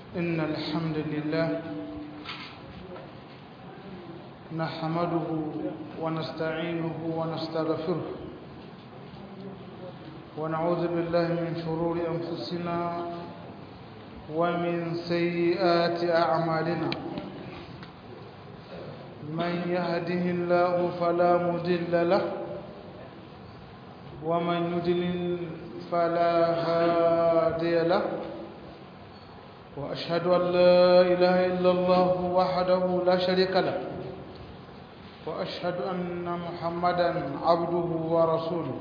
إن الحمد لله نحمده ونستعينه ونستغفره ونعوذ بالله من شرور أنفسنا ومن سيئات أعمالنا من يهده الله فلا مضل له ومن يضلل فلا هادي له وأشهد أن لا إله إلا الله وحده لا شريك له وأشهد أن محمدا عبده ورسوله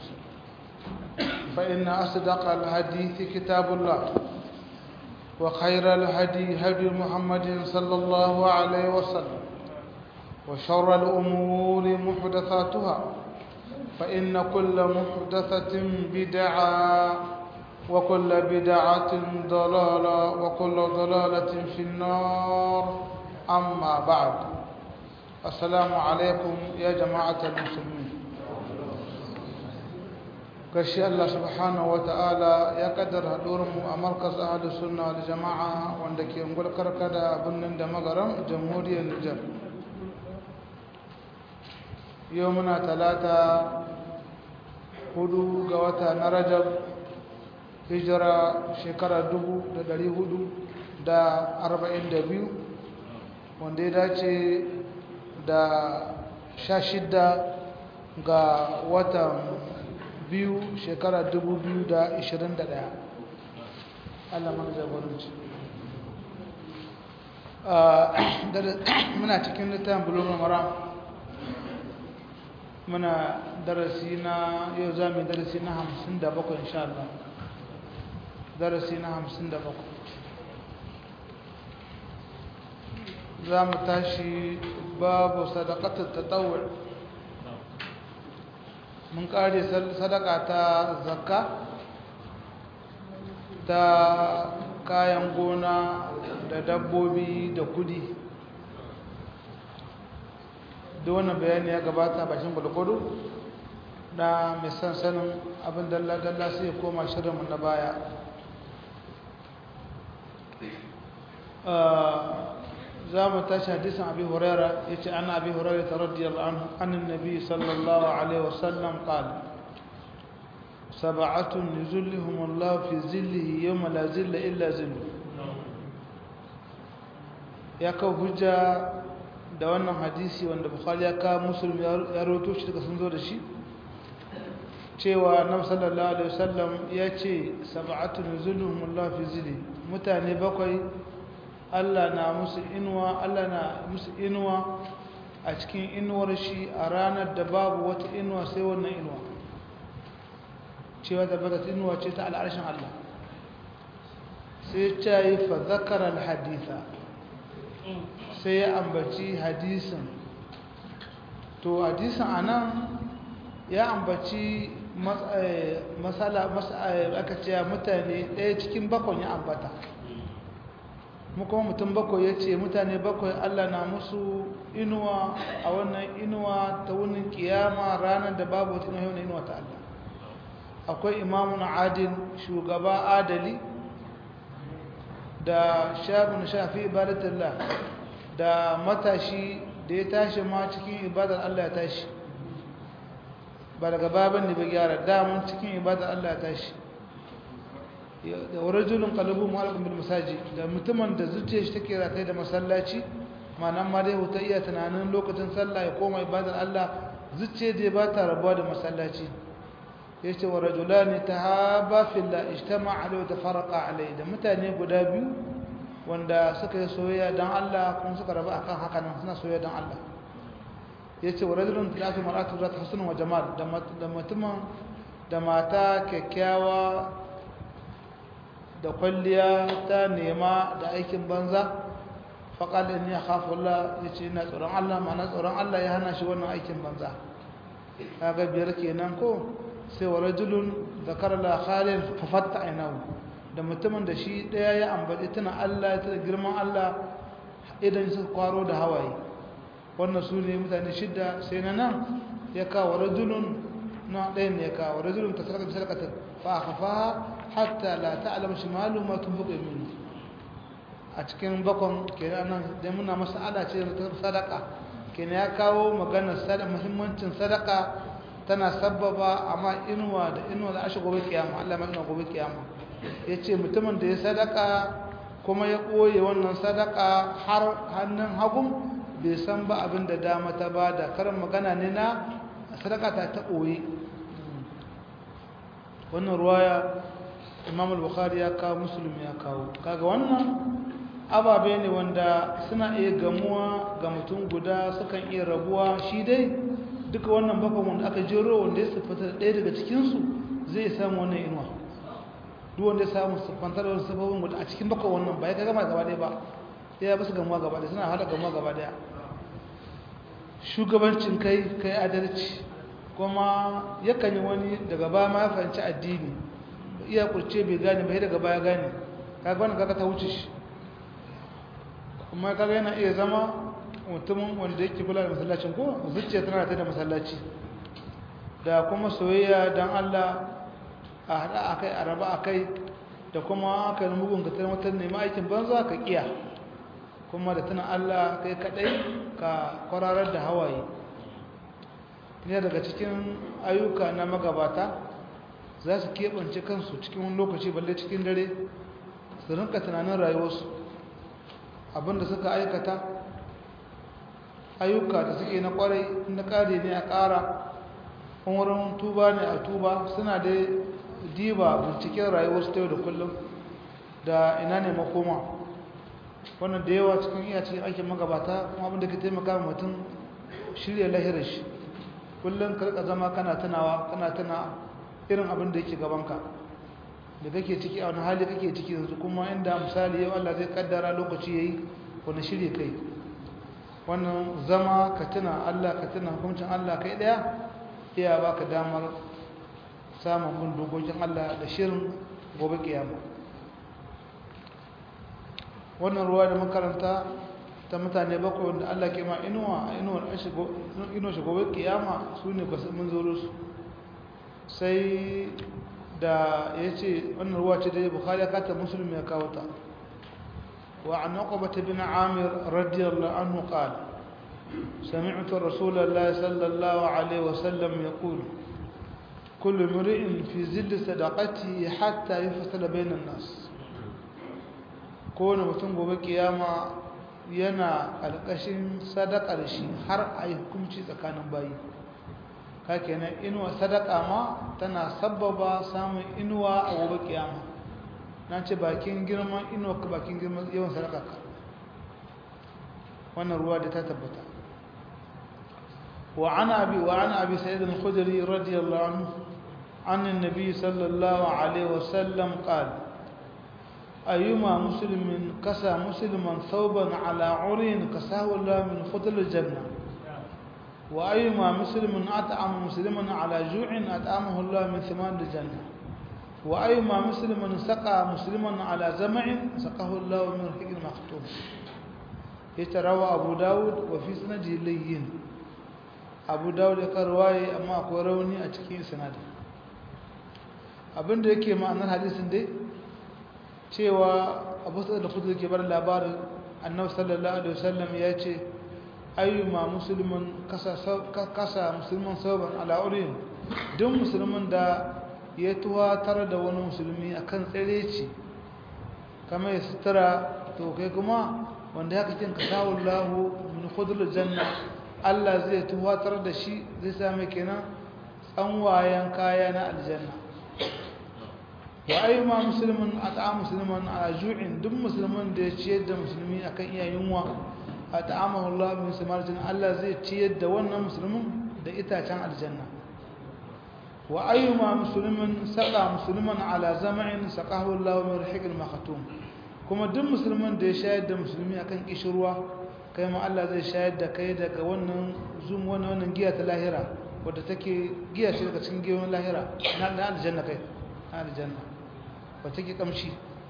فإن أصدق الحديث كتاب الله وخير الهدي هدي محمد صلى الله عليه وسلم وشر الأمور محدثاتها فإن كل محدثة بدعة وكل بدعة ضلالة وكل ضلالة في النار أما بعد السلام عليكم يا جماعة المسلمين kashi Allah subhanahu wa ta'ala ya kaddara haɗurinmu a markas ahalus sunna da jama'a wanda ke ungul karkada birnin da magaram jamhuriyar Nijar yau muna talata hudu ga wata na rajab hijira shekara dubu da dari hudu da arba'in da biyu wanda ya dace da sha shidda ga watan biyu shekara dubu biyu da ishirin da ɗaya allah mana jagoranci muna cikin littafin bulon mara muna darasi na yau za mu darasi na hamsin da bakwai insha Allah darasi na hamsin da bakwai za mu tashi babu sadakatar tatawar mun kare sadaka ta zakka ta kayan gona da dabbobi da kudi da wannan bayani ya gabata bakin gwalgwado na mai son sanin abin dalla-dalla sai koma shirinmu na baya za mu tashi hadisin abi huraira ya ce ana abi huraira ta radiyar annin nabi sallallahu alaihi wasallam ƙal saba'atun yuzulihumullahu fi zillihi yawma la zilla illa zillu ya kawo hujja da wannan hadisi wanda bukhari ya kawo musulmi ya roto shi daga sun zo da shi cewa na sallallahu alaihi wasallam ya ce sab'atun zulumullahu fi zili mutane bakwai Allah na musu inuwa Allah na musu inuwa a cikin inuwar shi a ranar da babu wata inuwa sai wannan inuwa cewa da bata inuwa ce ta al'arshin Allah sai ta yi fa zakara al-haditha sai ya ambaci hadisin to hadisin anan ya ambaci matsala aka ce mutane ɗaya cikin bakwai ya ambata kuma mutum bakwai ya ce mutane bakwai allah na musu inuwa a wannan inuwa ta wunin kiyama ranar da babu wata inuwa inuwa ta allah akwai imamun adil shugaba adali da shafin shafi ibadatullah da matashi da ya tashi ma cikin ibadar Allah ya tashi ba daga baban da bai gyara damun cikin ibadar Allah ya tashi da warajulun qalbu mu'allaqun bil masajid da mutumin da zuciya shi take rataye da masallaci ma'anan ma dai huta iya tunanin lokacin sallah ya koma ibadar Allah zuciya dai ba ta rabuwa da masallaci yace wa rajulani tahaba fillah ijtama'a alayhi wa tafarraqa alayhi da mutane guda biyu wanda suka yi soyayya don Allah kuma suka rabu akan haka nan suna soyayya don Allah ya ce wa rajulun tilatu mar'atu zata husnun wa jamal da mutumin da mata kyakkyawa da kwalliya ta nema da aikin banza faqal inni akhafu Allah yace ina tsoron Allah ma'ana tsoron Allah ya hana shi wannan aikin banza kaga biyar kenan ko sai wa rajulun zakara la khalil fa fatta aynahu da mutumin da shi ɗaya ya ambaci tana Allah ya tana girman Allah idan su kwaro da hawaye wannan su ne mutane shidda sai na nan ya kawo rajulun na ɗayan ne ya kawo rajulun ta sarƙa sarƙatar fa a kafa hatta la ta'alam shimalu ma tun buƙe mini a cikin bakon kenan nan da muna masala ce ta sadaka kenan ya kawo maganar sadaka muhimmancin sadaka tana sabbaba amma inuwa da inuwa da ashe gobe kiyama Allah mai gobe kiyama yace mutumin da ya sadaka kuma ya koye wannan sadaka har hannun hagun bai san ba abin da dama ta bada karin magana ne na sadaka ta ta koye wannan ruwaya Imam al-Bukhari ya kawo Muslim ya kawo kaga wannan ababe ne wanda suna iya gamuwa ga mutum guda sukan iya rabuwa shi dai duka wannan bakon wanda aka jero wanda ya siffata ɗaya daga cikinsu zai samu wannan inuwa duk wanda ya samu siffantar wani sababin wanda a cikin bakon wannan ba ya gama gaba ɗaya ba ya basu gamuwa gaba ɗaya suna hada gamuwa gaba ɗaya shugabancin kai kai adalci kuma yakan yi wani daga ba ma ya fahimci addini iya kurce bai gane bai daga baya gane kaga wannan kaga ta wuce shi kuma kaga yana iya zama mutumin wanda yake kula da masallacin ko zuciya tana ta da masallaci da kuma soyayya dan Allah a hada akai a raba akai da kuma aka yi mugun ka tare mutan nemi aikin banza ka kiya kuma da tana Allah kai kadai ka kwararar da hawaye ne daga cikin ayyuka na magabata za su keɓance kansu cikin wani lokaci balle cikin dare su rinka tunanin rayuwarsu abinda suka aikata ayyuka da suke na kwarai na kare ne a kara wurin tuba ne a tuba suna da diba binciken rayuwarsu ta yau da kullum da ina ne makoma wannan da yawa cikin iya cikin aikin magabata kuma abinda ke taimaka mutum shirya lahirar shi kullum karka zama kana tunawa kana tuna irin abin da yake gabanka da kake ciki a wani hali kake ciki yanzu kuma inda misali yau Allah zai kaddara lokaci yayi wani shirye kai wannan zama ka tuna Allah ka tuna hukuncin Allah kai daya iya baka damar samun bin dokokin Allah da shirin gobe kiyama wannan ruwa da makaranta ta mutane bakwai wanda Allah ke ma inuwa inuwar inuwar shi gobe kiyama su ne ba mun zo su sai da ya ce wannan ruwa ce da ya bukari ya kata musulmi ya kawo ta wa an uqbata bin amir radiyallahu anhu qala سمعت رسول الله صلى الله عليه وسلم يقول كل امرئ في زل صدقته حتى يفصل بين الناس kowane mutum gobe kiyama yana alƙashin sadakar shi har a yi hukunci tsakanin bayi ka kenan inuwa sadaka ma tana sabbaba samun inuwa a gobe kiyama na ce bakin girman inuwa ka bakin girman yawan sadaka ka wannan ruwa da ta tabbata وعن أبي وعن أبي سعيد الخدري رضي الله عنه عن النبي صلى الله عليه وسلم قال أيما مسلم كسى مسلما ثوبا على عري كساه الله من فضل الجنة وأيما مسلم أطعم مسلما على جوع أطعمه الله من ثمان الجنة وأيما مسلم سقى مسلما على زمع سقاه الله من رحيق المختوم يتروى أبو داود وفي سنده لين أبو داود يقرواي أما أقوى روني أتكين سنده abinda yake ma'anar hadisin dai cewa abu sa'ad da kudu ke bar labarin annabi sallallahu alaihi wasallam ya ce ayyuma musulmin kasa kasa musulman sauban al'aurin duk musulmin da ya tuwatar da wani musulmi akan tsireci kamar ya sutura to kai kuma wanda ya kakin kasawun lahu min khudul janna Allah zai tuwatar da shi zai same kenan tsanwayen kaya na aljanna wa ayyuma muslimin at'a musliman ala ju'in duk musulmin da ya ciyar da musulmi akan iya yunwa at'amahu Allah min samarjin Allah zai ciyar da wannan musulmin da itacen aljanna wa ayyuma muslimin saqa musliman ala zam'in saqahu Allah min rihiqil makhatum kuma duk musulmin da ya shayar da musulmi akan kishirwa kai ma Allah zai shayar da kai daga wannan zum wannan wannan giya ta lahira wadda take giya ce daga cikin giyoyin lahira na aljanna kai na aljanna wata ke kamshi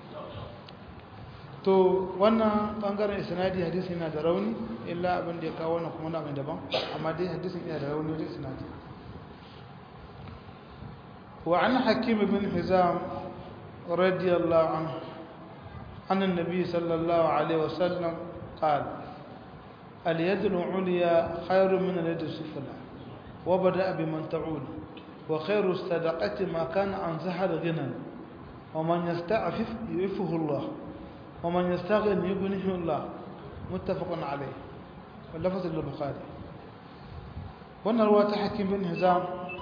to wannan bangaren isnadi hadisi yana da rauni illa abin da ya kawo wannan kuma na mai daban amma dai hadisin yana da rauni wajen isnadi wa an hakim bin hizam radiyallahu anhu عن النبي صلى الله عليه وسلم قال اليد العليا خير من اليد السفلى وبدأ بمن تعول وخير الصدقة ما كان عن زهر غنى ومن يستعفف يعفه الله ومن يستغن يغنيه الله متفق عليه واللفظ للبخاري wannan ruwa ta hakim bin hizam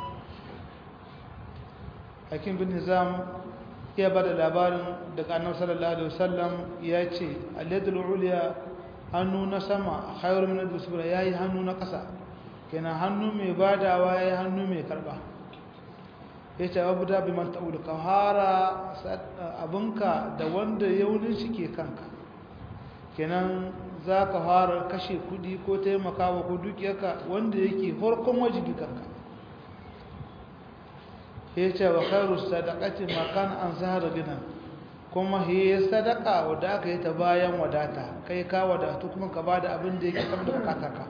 hakim bin hizam ya ba da labarin daga annabi sallallahu alaihi wasallam ya ce al-yadul ulya hannu na sama khairu min al-sufla yayi hannu na kasa kenan hannu mai badawa yayi hannu mai karba yace abu da bi man ta'ud ka hara abunka da wanda yaunin shi ke kanka kenan za ka fara kashe kudi ko taimakawa ko dukiyarka wanda yake farkon wajibi kanka ya ce wa khairu sadaqati ma kan an zahara gina kuma he sadaka wadda aka yi ta bayan wadata kai ka wadatu kuma ka bada abin da yake saboda bukatarka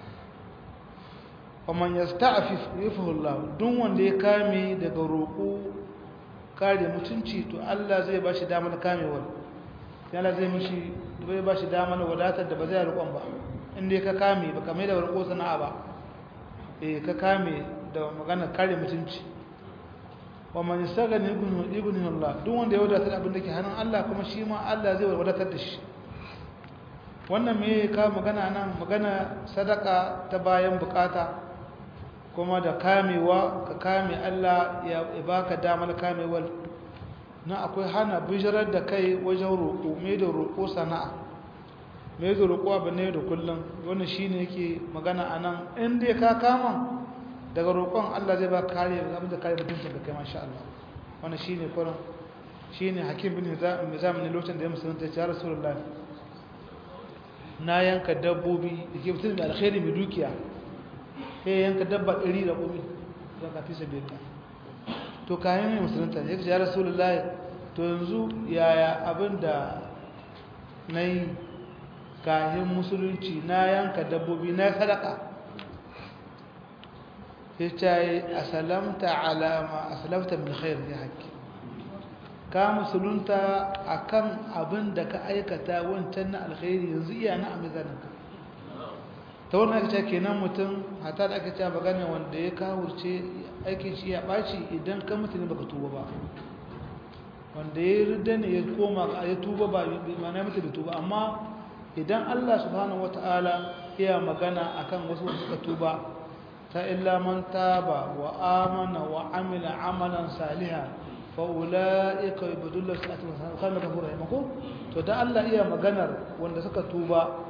ومن يستعفف يفه الله duk wanda ya kame daga roƙo kare mutunci to Allah zai bashi damar kamewar yana zai mishi bai bashi damar wadatar da ba zai roƙon ba inda ka kame ba kame da roƙo sana'a ba eh ka kame da magana kare mutunci wa man yastaghni ibnu ibnu Allah duk wanda ya wadatar abin da ke hannun Allah kuma shi ma Allah zai wadatar da shi wannan me ka magana nan magana sadaka ta bayan bukata kuma da kamewa ka kame Allah ya baka damar kamewar na akwai hana bijirar da kai wajen roƙo mai da roƙo sana'a mai da roƙo abu ne da kullum wannan shi ne yake magana a nan inda ka kama daga roƙon Allah zai ba kare abin da kare mutuncin da kai masha Allah wannan shi ne kurin shi ne hakim bin zamani lokacin da ya musulunta ya ce rasulullah na yanka dabbobi da ke mutum da alkhairi mai dukiya sai yanka dabba ɗari da ƙumi don ka fi sabi ka to kayan mai musulunta ya ce ya rasulullah to yanzu yaya abin da na yi kayan musulunci na yanka dabbobi na sadaka ya ce asalamta alama asalamta min khair ya haƙƙi ka musulunta akan abin da ka aikata wancan na alkhairi yanzu iya na amizaninka ta wannan aka ce kenan mutum hata da aka ce magana wanda ya kawurce aikin shi ya ɓaci idan ka mutu ne baka tuba ba wanda ya rida ne ya koma ya tuba ba mana mutu da tuba amma idan Allah subhanahu wata'ala ya magana akan wasu wanda suka tuba ta illa man taba wa amana wa amila amalan salihan fa ulaika yubdullu sa'atan kana kafura mako to da Allah iya maganar wanda suka tuba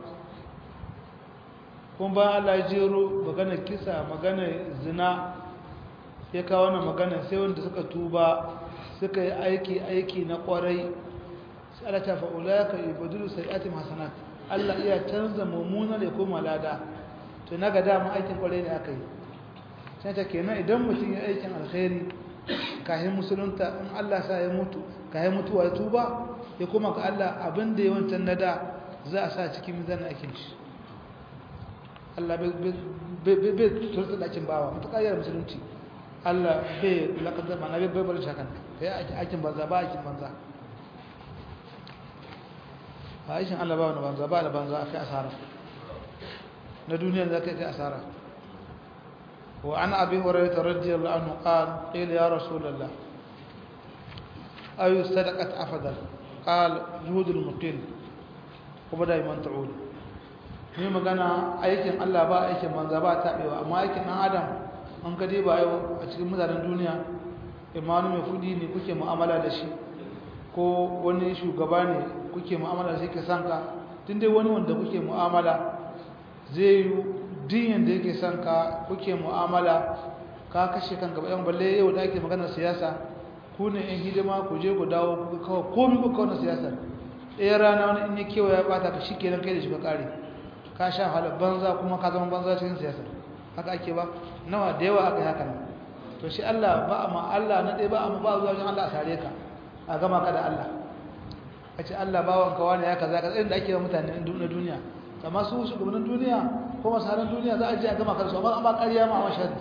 kuma ba Allah ya jero magana kisa magana zina ya kawo wannan magana sai wanda suka tuba suka yi aiki aiki na kwarai sai Allah ta fa'ula ka ibadulu sayiatim hasanat Allah iya canza mummuna da koma lada to naga dama aikin kwarai ne aka yi sai ta kenan idan mutum ya aikin alkhairi kahin musulunta in Allah sa ya mutu kahin mutuwa ya tuba ya koma ga Allah abin da ya wancan nada za a sa cikin mizan aikin shi Allah bai turta dakin bawa mutu ƙayyar musulunci Allah bai lakadar mana bai bai bari shakan ka yi aikin banza ba aikin banza a aikin Allah ba wani banza ba da banza a kai asara na duniya za ka yi asara wa an abi horayi ta rajiyar la'anu ƙal ƙil ya rasu lalla ayu sadakat afadar ƙal juhudul muqil kuma da iman ta'udu ni magana aikin Allah ba aikin banza ba taɓewa amma aikin ɗan adam an gade ba yau a cikin mutanen duniya imanu mai kudi ne kuke mu'amala da shi ko wani shugaba ne kuke mu'amala da shi ke son ka tun dai wani wanda kuke mu'amala zai yi diyan da yake son ka kuke mu'amala ka kashe kanka bayan balle yau da ake maganar siyasa ku ne yan hidima ku je ku dawo ku kawo komi ku kawo na siyasar ɗaya rana wani in ya kewa ya bata ka shi kenan kai da shi ka kare ka sha halar banza kuma ka zama banza cikin siyasar haka ake ba nawa da yawa aka yi haka nan to shi Allah ba amma Allah na ɗaya ba amma ba zuwa wajen Allah a tare ka a gama ka da Allah a ce Allah bawan ka wani ya kaza kaza inda ake wa mutane na duniya amma su shugabannin duniya ko masaran duniya za a je a gama ka da su amma an ba ƙarya ma a mashahadi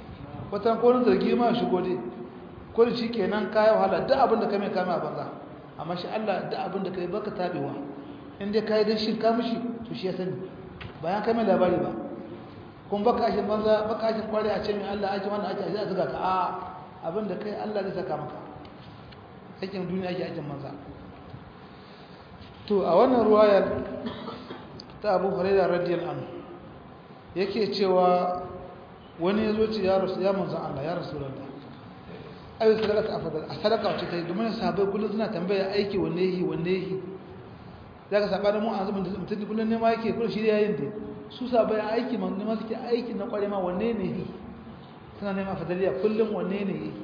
watan ko wani zargi ma shigo dai ko da shi kenan ka yi wahala duk abin da ka mai kame a banza amma shi Allah da abin da kai baka tabewa in dai kai dan shi ka mishi to shi ya sani bayan kai mai labari ba kun baka ashin banza baka ashin kware a ce mai Allah ake wannan ake a zuga ka a abin da kai Allah zai saka maka aikin duniya ake aikin manza to a wannan ruwayar ta Abu Hurairah radiyallahu anhu yake cewa wani ya zo ce ya rasu ya manzan Allah ya rasu ranta ayo sadaka ta afadal a sadaka wacce ta yi domin sahabbai kullum suna tambaya aiki wanne yi wanne yi za ka saba da mu a zubin da mutum kullum nema yake kullum shi yayin da su sahabbai aiki ma nema suke aiki na kware ma wanne ne yi suna nema afadaliya kullum wanne ne yi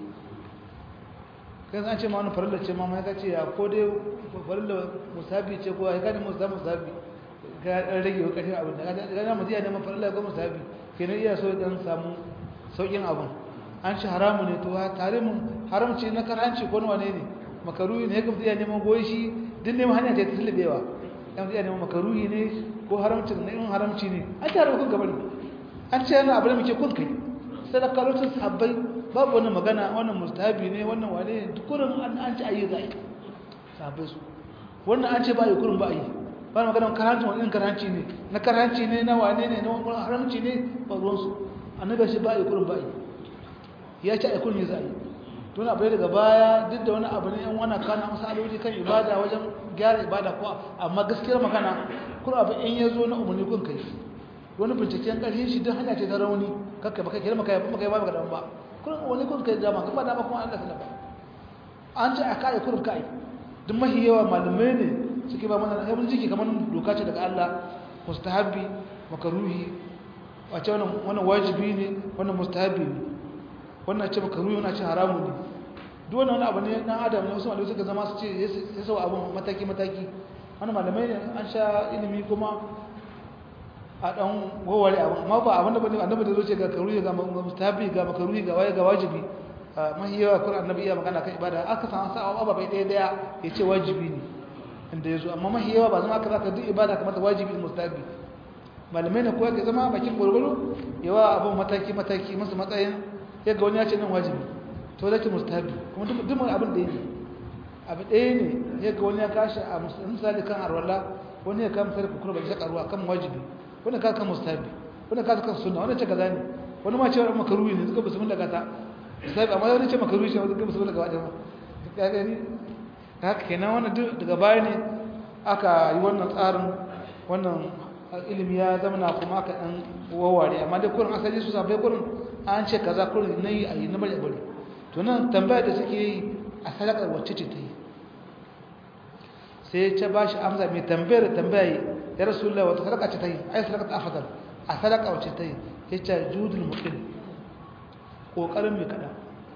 kai an ce ma wani farilla ce ma ma ya ce ya ko dai farilla musabi ce ko ya gani musabi musabi ga rage wa ƙarfin abin da ga na mutum ya neman farilla ko musabi kenan iya so dan samu saukin abin an ci haramu ne to tare mun haramci na karhanci ko wane ne makaruhi ne kuma iya neman goyi shi duk neman hanya ta tilbewa dan iya neman makaruhi ne ko haramci ne in haramci ne an ci haramu kun gaban an ce yana abin da muke kun kai sadaka lokacin sahabbai babu wani magana wannan mustahabi ne wannan wane ne dukurin an an ci ayi zai sahabbai su wannan an ce ba yi kurin ba yi ba magana karhanci wani irin karhanci ne na karhanci ne na wane ne na wani haramci ne ba ruwansu annabi shi ba yi kurin ba yi ya ci a kurin ya zai tun abu daga baya duk da wani abu ne yan wani kana masaloli kan ibada wajen gyara ibada ko amma gaskiyar magana kun abu in ya zo na umarni kun kai wani binciken ƙarfin shi don hanya ce ta rauni kakka baka kira maka yafi maka yi ba maka daban ba kun wani kun kai dama kuma dama kuma Allah ta ba an ce a kai kurin kai duk mahi yawa malamai ne suke ba mana yabin jiki kamar doka ce daga Allah mustahabbi makaruhi wace wannan wannan wajibi ne wannan mustahabbi ne wannan ce makaruhi wannan ce haramu ne duk wannan abu ne dan adam ne wasu malamai suka zama su ce ya sau abun mataki mataki wannan malamai ne an sha ilimi kuma a dan goware abu amma ba abin da bane annabi da zo ce ga karuhi ga mustahabbi ga makaruhi ga waye ga wajibi mahi yawa Qur'an annabi iya magana kan ibada aka san sa abu bai daya daya yace wajibi ne inda yazo amma mahi yawa ba zama aka zaka duk ibada kamar ta wajibi da mustahabi malamai ne kowa ke zama bakin gurguru yawa abu mataki mataki masa matsayin ya ga wani ya ce nan wajibi to da ke mustahabi kuma duk duk abin da yake abu ɗaya ne ya ga wani ya kashi a misali kan arwala wani ya kama sarrafa kurba da shaka ruwa kan wajibi wani ka kan mustahabi wani ka kan sunna wani ce kaza ne wani ma ce wa makaruhi ne suka basu mun daga ta sai amma wani ce makaruhi ne suka basu mun daga wajen ya gani haka kenan wannan duk daga baya ne aka yi wannan tsarin wannan ilimi ya zama na kuma aka dan wawware amma dai kurin asali su sabai kurin an ce kaza kurin nayi a yi na bari bari to nan tambaya da suke yi a sadakar wacce ce ta yi sai ta ba shi amsa mai tambayar tambaya ya rasulullah wata sadaka ce ta yi ai sadaka ta afadal a sadaka wacce ta yi ya ce judul muqim kokarin mai kada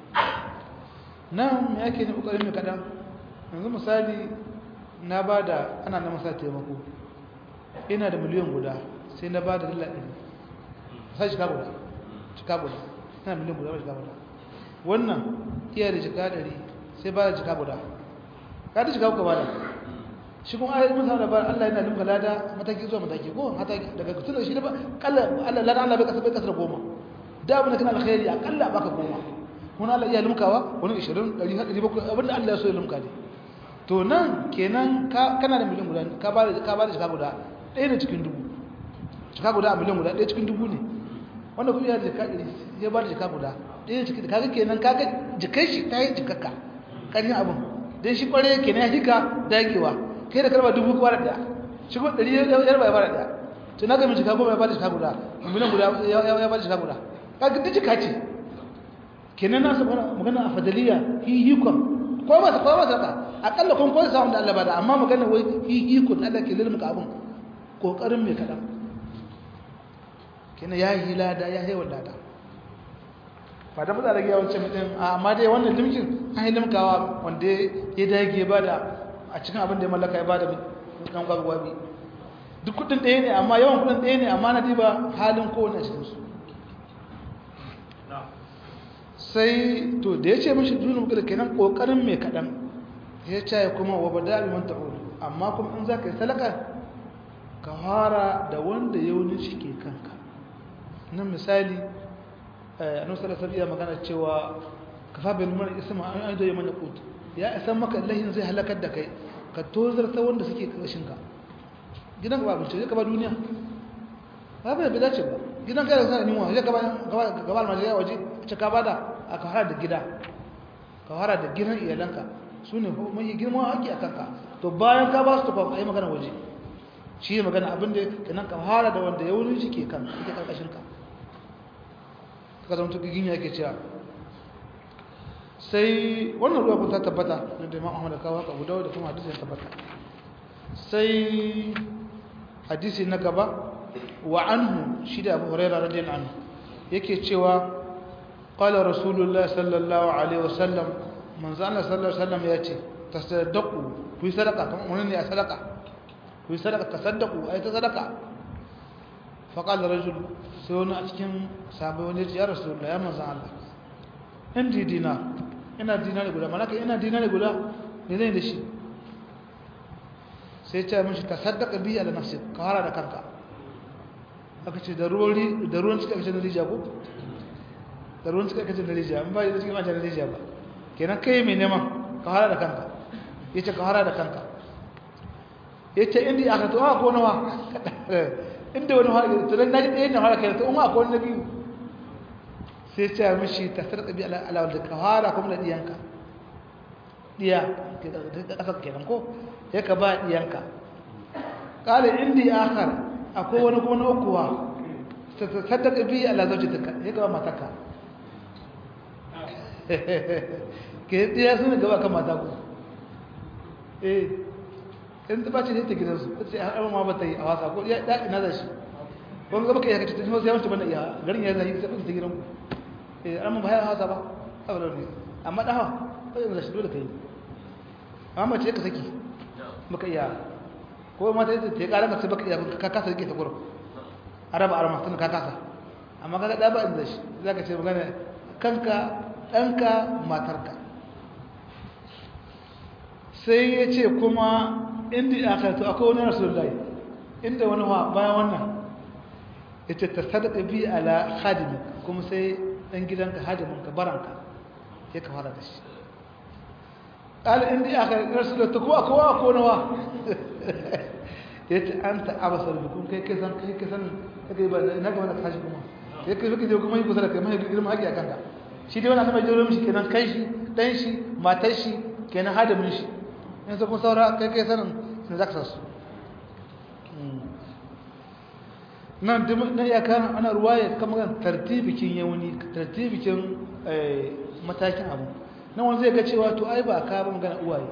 nan me yake ne kokarin mai kada yanzu misali na ba da ana na masa taimako ina da miliyan guda sai na ba da dala ɗari sai shiga guda shiga guda ina miliyan guda ba shiga guda wannan iya da shiga ɗari sai ba da shiga guda ka da shiga kuka ba da shi kuma ayyar mun samu labarin Allah yana limka lada mataki zuwa mataki ko daga tun da shi da ba kalla Allah lada Allah bai kasa bai kasar goma da abin da kana alkhairi akalla baka goma wani Allah iya limkawa wani 20 100 700 abinda Allah ya so ya limka ne to nan kenan kana da miliyan guda ka ba da ka ba da jika guda ɗaya da cikin dubu jika guda a miliyan guda ɗaya cikin dubu ne wanda kuma ya da jika ɗari ya ba da jika guda ɗaya cikin kaga kenan kaga jikai shi ta yi jikakka ƙarfin abin don shi ƙware kenan ya hika dagewa kai da karba dubu kuma da ɗaya shi kuma ɗari ya raba ya ba da ɗaya to na gami jika goma ya ba da jika guda miliyan guda ya ba da jika guda kaga duk jika ce kenan na saboda magana a fadaliya hihikon ko ba ko ba saka akalla kun ko samu da Allah ba da amma magana wai hihikon Allah ke lilmuka abun kokarin me kadan kenan ya yi lada ya yi wadada ba da mutane ga yawancin mutum amma dai wannan limkin an yi limkawa wanda ya dage ba da a cikin abin da ya mallaka ya ba da dan gwagwabi duk kudin ɗaya ne amma yawan kudin ɗaya ne amma na diba halin kowane a cikinsu sai to da ya ce mashi dunin muka da kenan kokarin mai kaɗan ya ce kuma wa ba daɗi wanta ulu amma kuma in za ka yi salaka ka fara da wanda yaunin shi ke kanka nan misali a nan salasar iya magana cewa ka fa bil mara isma an aido ya mana kutu ya isan maka lahin zai halakar da kai ka tozarta wanda suke ƙarshenka gidan ba abinci zai ka ba duniya ba bai bai dace ba gidan kai da sana nimuwa zai gaba almajiriya waje ce ka bada a ka hara da gida ka hara da gidan iyalanka su ne mai girman haƙi a kanka to bayan ka ba su tufa a yi magana waje shi ne magana abinda kenan ka hara da wanda ya wurin shi ke kan ita ƙarƙashinka ka zama tukigin ya ke cewa sai wannan ruwa kun ta tabbata na da imam ahmad kawo ka gudawa da kuma hadisi ya tabbata sai hadisi na gaba wa anhu shi da abu huraira radiyallahu anhu yake cewa qala rasulullah sallallahu alaihi wasallam manzo Allah sallallahu alaihi wasallam yace tasaddaqu ku yi sadaka kan wani ne a sadaka ku yi sadaka tasaddaqu ai ta sadaka fa qala rajul sai wani a cikin sahabbai wani ya rasulullah ya manzo Allah indi dinar ina dinari guda malaka ina dinari guda ne zai da shi sai ce mishi tasaddaqa bi ala nafsi ka hara da kanka aka ce da ruwan da ruwan cika kace da rijiya ko da ruwan cika kace da rijiya in ba da cikin mace da rijiya ba kenan kai mai neman ka hara da kanka yace ka hara da kanka yace indi aka to ko nawa inda wani hara to dan naji ɗayan na hara kai to umma ko na biyu sai ce mishi ta sarƙa bi ala wanda ka hara kuma da diyanka diya da ƙasar kenan ko ya ka ba diyanka ƙala indi akhar akwai wani kuma na ukuwa ta sadaka bi ala zaujitaka ya ka ba mataka ke diya sun gaba kan mata ku eh in ta bace ne ta gidansu ta ce har ma ba ta yi a wasa ko ya ina da shi wani gaba kai ya kace ta sai wancan bana iya garin ya zai sai ta gidanku eh an mun baya hasa ba saboda ne amma daha sai da shi dole kai amma ce ka saki baka iya ko mata ta ta kara ka sai baka iya ka kasa rike ta gurin araba arama tun ka kasa amma kaga da ba inda shi zaka ce magana kanka danka matarka sai ya ce kuma inda aka to akwai wani rasulullahi inda wani wa bayan wannan ita ta sadaka bi ala khadimi kuma sai dan gidanka hadiminka baranka sai ka fara da shi qala indi aka rasulullah ko akowa ko nawa yace anta abasar bikum kai kai san kai kai san kai ba na ga wannan tashi kuma kai kai kike kuma yi kusa da kai mai girma haƙi akan ka shi dai wannan mai jiro mishi kenan kai shi dan shi matar shi kenan hadimin shi yanzu kuma saura kai kai sanin sun zaka su nan na iya kan ana ruwaya kamar tartibikin yauni tartibikin matakin abu nan wani zai ga cewa to ai ba ka ba magana uwaye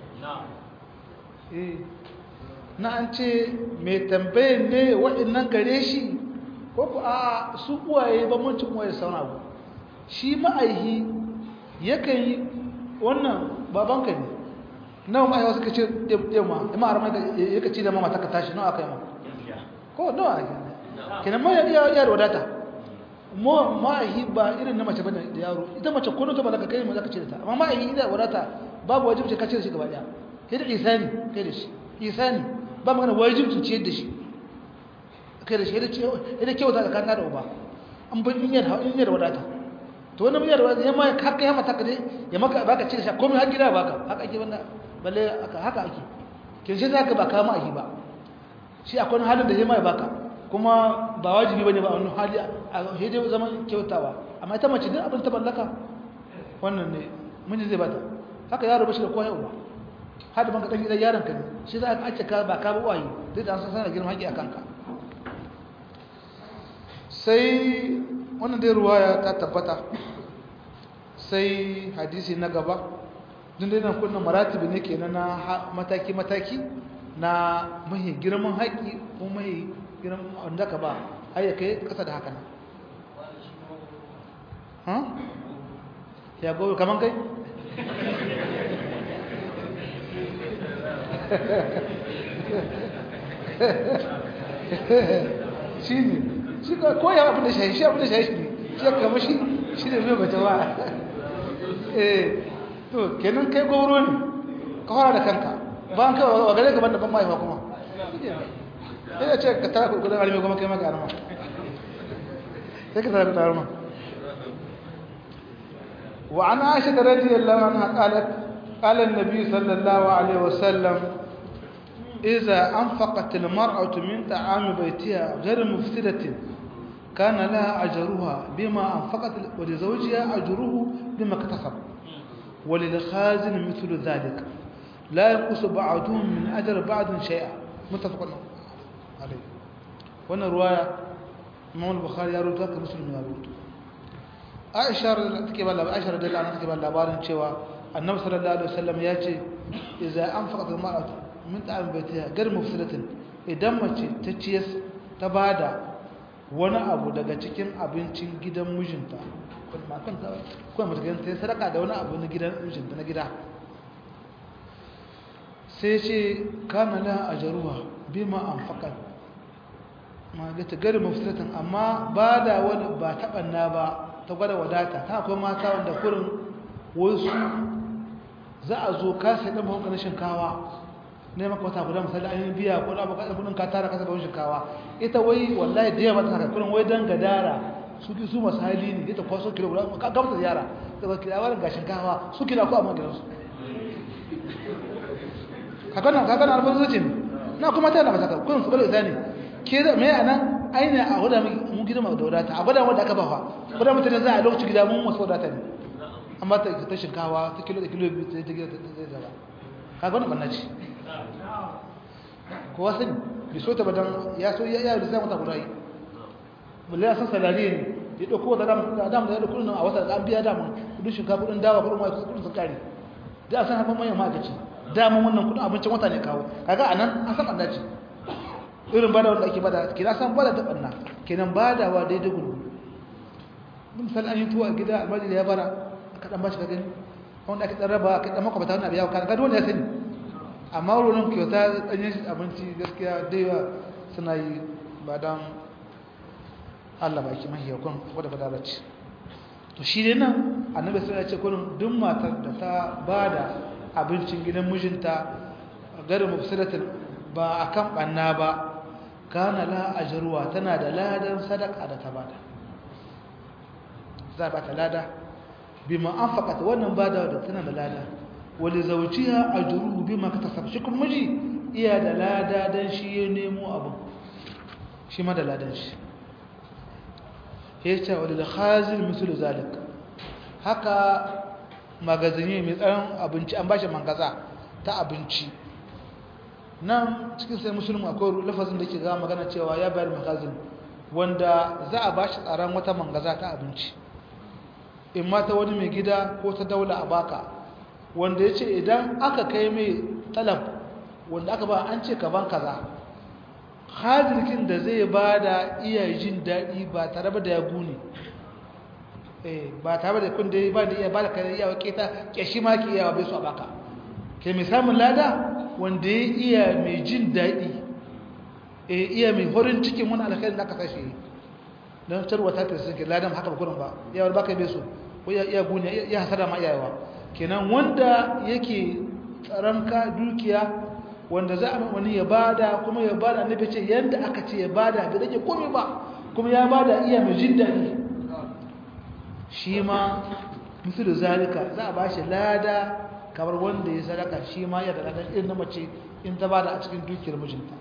na an ce mai tambayin ne waɗannan gare shi ko ku a su uwaye ba mun cin uwaye sauna abu shi ma'aihi yakan yi wannan babanka ne nawa ma'aiwa suka ce ɗaya ma ima a ramar yaka ci da mama ta ka tashi nawa aka yi ma ko nawa ake ne kenan mai iya iya wadata mo ma'ahi ba irin na mace bane da yaro ita mace ko ta balaka kai mu zaka ce ta amma ma'ahi ida wadata babu wajibi ka ce da shi gaba daya kai da isani kai da shi isani ba magana wajibi ce da shi kai da shi da ce ida kyauta da kanka da uba an bin in yar in yar wadata to wannan yar wadata yamma ka kai mata ka ya maka baka ce da shi komai har gida baka haka ake banda balle haka haka ake kin shi zaka ba ka ma'ahi ba shi akwai halin da yamma ya baka kuma ba wajibi bane ba wannan hali a hede zaman kyautawa amma ita mace din abin ta ballaka wannan ne miji zai bata haka yaro bashi da koyi uba har da banka dan gidan yaron ka ne shi za ka ace ka ba ka ba wayi duk da an san sanar girman haƙi akan ka sai wannan dai ruwaya ta tabbata sai hadisi na gaba duk dai nan kunnan maratibi ne kenan na mataki mataki na mahi girman haƙi ko mahi girman wanda ka ba har ya kai kasa da haka nan ya gobe kaman kai shi ne shi ka koya abin da shahi shi abin da shahi shi ne shi ya kama shi shi ne mai mace ba eh to kenan kai goro ne ka fara da kanka ba an kawai wa gare gaban da ban mahaifa kuma sai ce ka tara kudin arme kuma kai maka arma sai ka tara kudin arma wa an aisha da radiyallahu anha qalat قال النبي صلى الله عليه وسلم إذا أنفقت المرأة من طعام بيتها غير مفسدة كان لها أجرها بما أنفقت ولزوجها أجره بما اكتسب وللخازن مثل ذلك لا ينقص بعضهم من أجر بعض شيئا متفق عليه وانا رواية إمام البخاري يروي ذاك مسلم يروي عائشة take ba labarin Aisha radiyallahu anha take ba labarin cewa Annabi sallallahu alaihi wasallam ya ce idza anfaqat al-mar'atu min ta'am baytiha gar mufsidatin idan mace ta ciyas ta bada wani abu daga cikin abincin gidan mijinta kuma kan ta kuma mata ta sadaka da wani abu na gidan mijinta na gida sai ce kana la ajruha bima anfaqat ma ga ta gar mufsidatin amma bada wani ba tabanna ba ta gwada wadata ta akwai mata wanda kurin wasu za a zo kasa ɗan mahauka na shinkawa ne maka wata guda misali an yi biya ko na baka kudin ka tara kasa bawon shinkawa ita wai wallahi da yawa ta haka kurin wai dan gadara su ki su masu hali ne ita kwaso kilo guda ka gamsa ziyara ta ba kira wani ga shinkawa su kila ko a magidansu kakana kakana alfan zuci ne na kuma ta da masaka kurin su bala isa ne ke da mai anan ainihin a wadda mun girma da wadata a wadda wadda aka ba fa wadda mutane za a lokacin gida mun wasu wadata ne amma ta ta shinkawa ta kilo da kilo biyu ta gida ta zai zaba kaga wani banna ce kowa sani bai so ta badan ya so ya yi lissafin wata guda yi mulle ya san salari ne ya ɗauko wata dama da dama da ya ɗauko nan a wata da an biya dama kudin shinkafa kudin dawa kudin mai kudin sun kare da a san haifan manyan ma'aikaci dama wannan kudin abincin wata ne kawo kaga a nan an san ɓanna ce irin bada wanda ake bada kenan san bada ta ɓanna kenan badawa daidai gudu misali an yi tuwa a gida almajiri ya bara aka ɗan bashi ka gani wanda aka ɗan raba aka ɗan makwabta wani abu ya kan gado wanda ya sani amma wurin kyauta ɗanyen abinci gaskiya da yawa suna yi ba don allah baki mahiyakon wadda fadara ce to shi ne nan annabi sai ya ce kurin duk matar da ta ba da abincin gidan mijinta garin mafisiratin ba a kan ɓanna ba kana la ajruwa tana da ladan sadaka da ta bada za ba ta lada bima anfaqat wannan bada da tana da lada wali zawjiha ajruhu bima katasab shi kuma miji iya da lada dan shi ya nemo abu shi ma da ladan shi yace walil khazin mislu zalik haka magazini mai tsaron abinci an bashi mangaza ta abinci nan cikin sai musulmi akwai lafazin da ke ga magana cewa ya bayar magazin wanda za a bashi tsaron wata mangaza ta abinci in ma ta wani mai gida ko ta daula a baka wanda ya ce idan aka kai mai talab wanda aka ba an ce ka ban kaza hajirkin da zai ba da iya jin daɗi ba tare da ya gune ba tare da kun da ba da iya ba da kare iyawa keta kyashi ma ki iyawa bai su a baka ke mai samun lada wanda ya iya mai jin daɗi iya mai horin cikin wani alkhairin da aka sashe don tarwa ta tasirin ke ladan haka bakunan ba yawar baka bai su ko iya gune ya hasada ma iyawa kenan wanda yake tsaranka dukiya wanda za a wani ya bada kuma ya bada annabi ce yanda aka ce ya bada bai rage komai ba kuma ya bada iya mai jin daɗi shi ma misalu zalika za a bashi lada kamar wanda ya sadaka shi ma ya da ladan irin na mace in ta bada a cikin dukiyar mijinta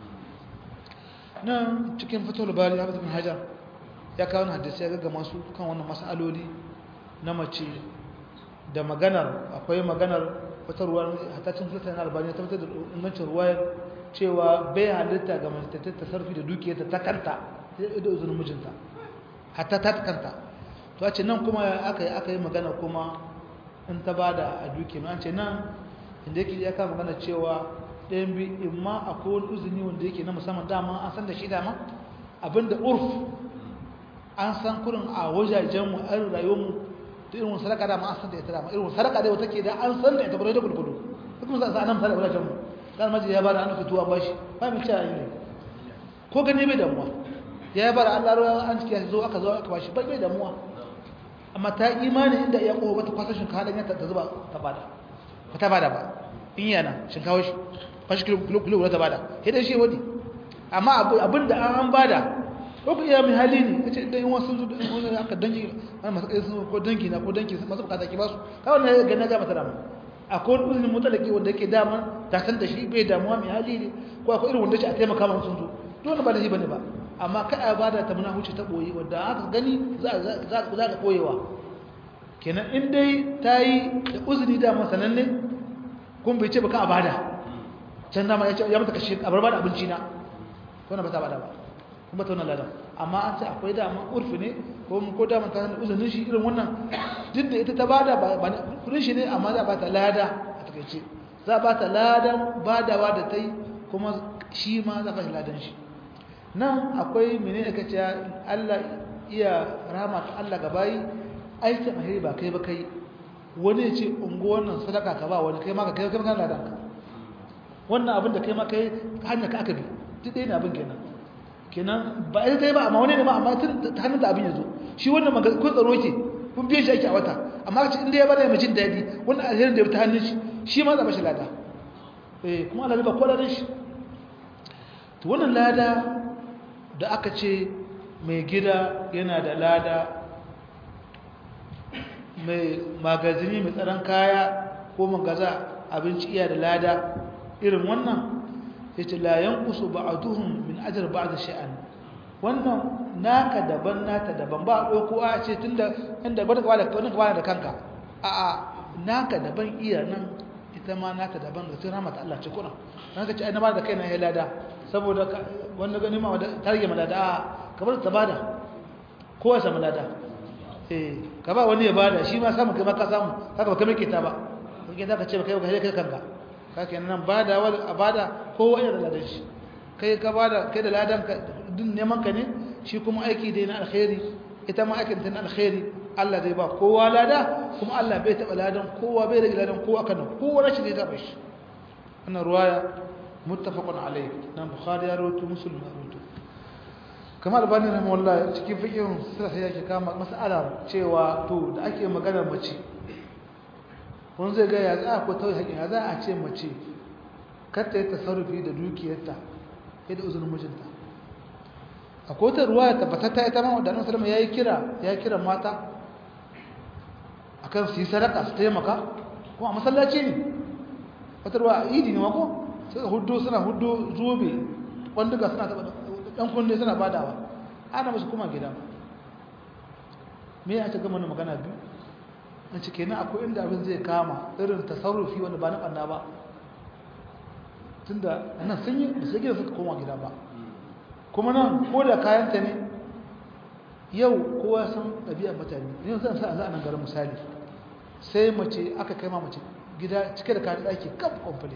nan cikin fitowar bari ya fito hajar ya kawo hadisi ya ga masu kan wannan mas'aloli na mace da maganar akwai maganar wata ruwa hatacin sultan albani ta fitar da ingancin ruwayar cewa bai halitta ga mace ta tasarrufi da dukiyarta ta kanta sai da uzurin mijinta hatta ta kanta to a ce nan kuma aka yi aka yi magana kuma in ta bada a dukiyar an ce nan inda yake ya kama magana cewa ɗayan bi in ma akwai wani uzuni wanda yake na musamman dama an san da shi dama abinda urf an san kurin a wajajenmu a rayuwarmu da irin sadaka da ma an san da ita dama irin sadaka da wata ke da an san da ita bare da gulgudu kuma sa sanan sadaka wajajenmu dan maji ya bada an fituwa bashi ba mu ci ayi ko gane bai damuwa ya bada Allah ruwa an cike zo aka zo aka bashi bai bai damuwa amma ta imani inda ya kowa wata kwasashin kadan ya ta zuba ta bada ba ta bada ba in yana shinkawa shi fashi kilo kilo ta bada sai dai shi wadi amma abinda an bada ko ku iya mai hali ne kace dai wasu sun wani aka dangi wani masu kai sun ko dangi na ko dangi masu bukata ki basu kawai ne ga na ga mata dama akwai wani uzurin mutalaki wanda yake dama ta san da shi bai damuwa mai hali ne ko akwai irin wanda ce a taimaka ma sun zo dole ba da shi bane ba amma kai a bada ta muna huce ta boye wanda aka gani za za ka koyewa kenan in dai ta yi da uzuri dama sananne kun bai ce baka a bada can dama ya ce ya mata kashe a bar bada abinci na ko na ba ta bada ba kuma ta wannan ladan amma an ce akwai dama urfi ne ko ko dama ta hannun uzurin shi irin wannan duk da ita ta bada ba kudin shi ne amma za ba ta lada a takaice za ba ta ladan badawa da ta yi kuma shi ma za ba shi ladan shi nan akwai mene da kace Allah iya rama ta Allah ga bayi aikin alheri ba kai ba kai wani ya ce ungo wannan sadaka ka ba wani kai ma ka kai kai kan ladan ka wannan abin da kai ma kai hanya ka aka bi duk dai ne abin kenan kenan ba ita ta yi ba amma wani ne ma amma tun ta hannun da abin ya zo shi wannan maga kun tsaro ke kun biye shi ake a wata amma kace inda ya bada mai jin daɗi wannan alherin da ya ta hannun shi shi ma zaba shi lada eh kuma Allah ba kwalarin shi to wannan lada da aka ce mai gida yana da lada mai magazini mai tsaron kaya ko magaza abinci iya da lada irin wannan ya ce layan kusu ba a duhun min ajar ba da sha'an wannan naka daban nata daban ba a ɗauko a ce tun da inda ba da kwana da kanka a a naka daban iya nan ita ma naka daban da tun ramata Allah ce kuna na ka ce ai na ba da kai na ya lada saboda wanda gani ma wadda ta rage malada a kamar ta bada kowa samu lada eh ka ba wani ya bada shi ma samu kai ma ka samu haka ba kai ta ba kake za ka ce ba kai ba kai kanka kake nan bada wal abada kowa yana da ladan shi kai ka bada kai da ladan ka din neman ka ne shi kuma aiki dai na alkhairi ita ma aikin ta na alkhairi Allah zai ba kowa lada kuma Allah bai taba ladan kowa bai rage ladan kowa kana kowa rashin zai taba shi wannan ruwaya muttafaqun alayh nan bukhari ya rawaito muslim ya rawaito kamar bani rahimahullah cikin fiqhin sirri yake kama mas'ala cewa to da ake magana mace wani zai gaya za a ko tauye haƙin ya za a ce mace karta yi tasarrufi da dukiyarta ya da uzurin mijinta a kotar ruwa ya tabbatatta ita ma wadannan salama ya yi kira ya kira mata a kan su yi sadaka su taimaka kuma a masallaci ne wata ruwa a idi ne mako suka hudu suna hudu zobe kwanduka suna taɓa ɗan kunne suna badawa ana musu kuma gida me ya ce gama na magana biyu na cike na akwai inda abin zai kama irin tasarrufi wanda ba na ɓanna ba tun da nan sun yi da sai gida suka koma gida ba kuma nan ko da kayanta ne yau kowa san ɗabi'ar mutane yau zan sa a nan garin misali sai mace aka kai ma mace gida cike da kayan ɗaki kaf kwamfale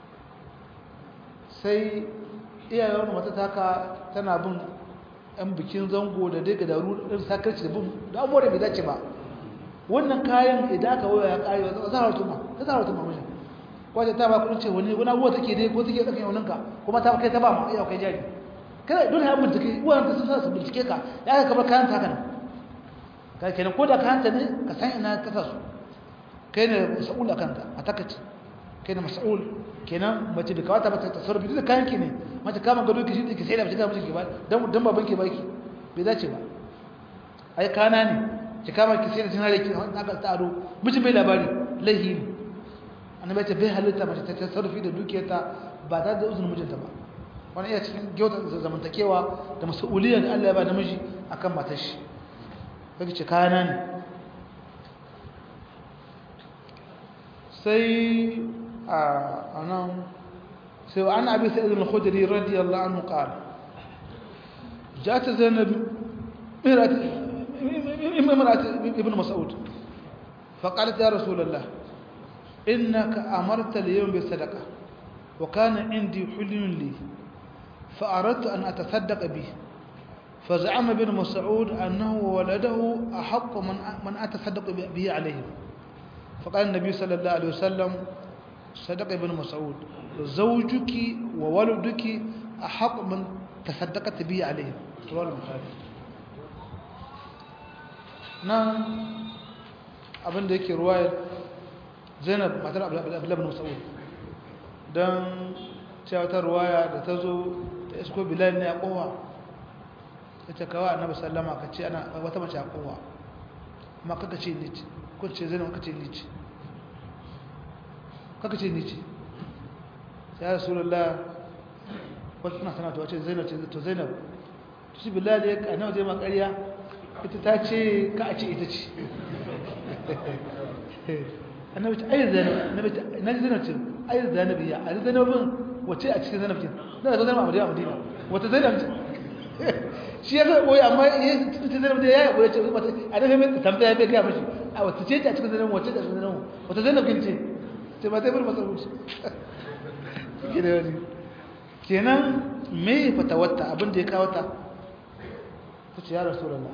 sai iyayen wani mata taka tana bin yan bikin zango da dai ga daru ɗin sakarci da bin da abubuwa da bai dace ba wannan kayan idan aka waya ya kare wata zahar tuma ta zahar tuma mashi kwace ta ba kudin ce wani wani abuwa take dai ko take ɗakin yauninka kuma ta kai ta ba ma iya kai jari kada dole ya bincike uwan ta sun sa su bincike ka ya ka kamar kayan ta kana ka kenan ko da kayan ta ne ka san ina ka sa su kai ne mas'ul akan ta a takaci kai ne mas'ul kenan mace da kawata ba ta tasarrufi duk kayan ki ne mace kama gado ki shi ki sai da mace ga miji ki ba dan dan baban ki baki bai dace ba ai kana ne ki kama ki sai da tunare ki aka tsaro mijin bai labari lahi ne annabi ta bai halitta mace ta tasarrufi da dukiyarta ba ta da uzurin mijinta ba wani iya cikin gyautar zamantakewa da mas'uliyar da Allah ya ba namiji akan matar shi kake ce kana ne sai a nan sai wa ana abi sa'id al-khudri radiyallahu anhu qala جاءت زينب امرأة ابن مسعود فقالت يا رسول الله إنك أمرت اليوم بالصدقة وكان عندي حلم لي فأردت أن أتصدق به فزعم ابن مسعود أنه وولده أحق من من أتصدق به عليه فقال النبي صلى الله عليه وسلم صدق ابن مسعود زوجك وولدك أحق من تصدقت به عليه رواه البخاري nan abinda yake ruwayar zainab matar abdullahi mas'ud don cewa ta ruwaya da ta zo ta isko bilal ne a kowa ta ce kawa annabi sallama ka ce ana wata mace a kowa amma kaka ce lici ko ce zainab ka ce lici kaka ce ni ce ya rasulullah wata tana sana ta wace zainab ce to zainab to shi billahi ya kana zai ma ƙarya ita ta ce ka a ce ita ce annabi ce ayi zainab annabi ce na ji zainab ce ayi zainab ya a zainabin wace a cikin zainab ce na da zainab a madina madina wata zainab ce shi ya zai boye amma ya cikin zainab da ya yi boye ce wata a daga mai tambaya bai gaya mashi a wata ce a cikin zainab wace a cikin zainab wata zainab kin ce ce ba zai bar masa rubuci kenan me fatawarta abin da ya kawo ta ta ce ya rasulullah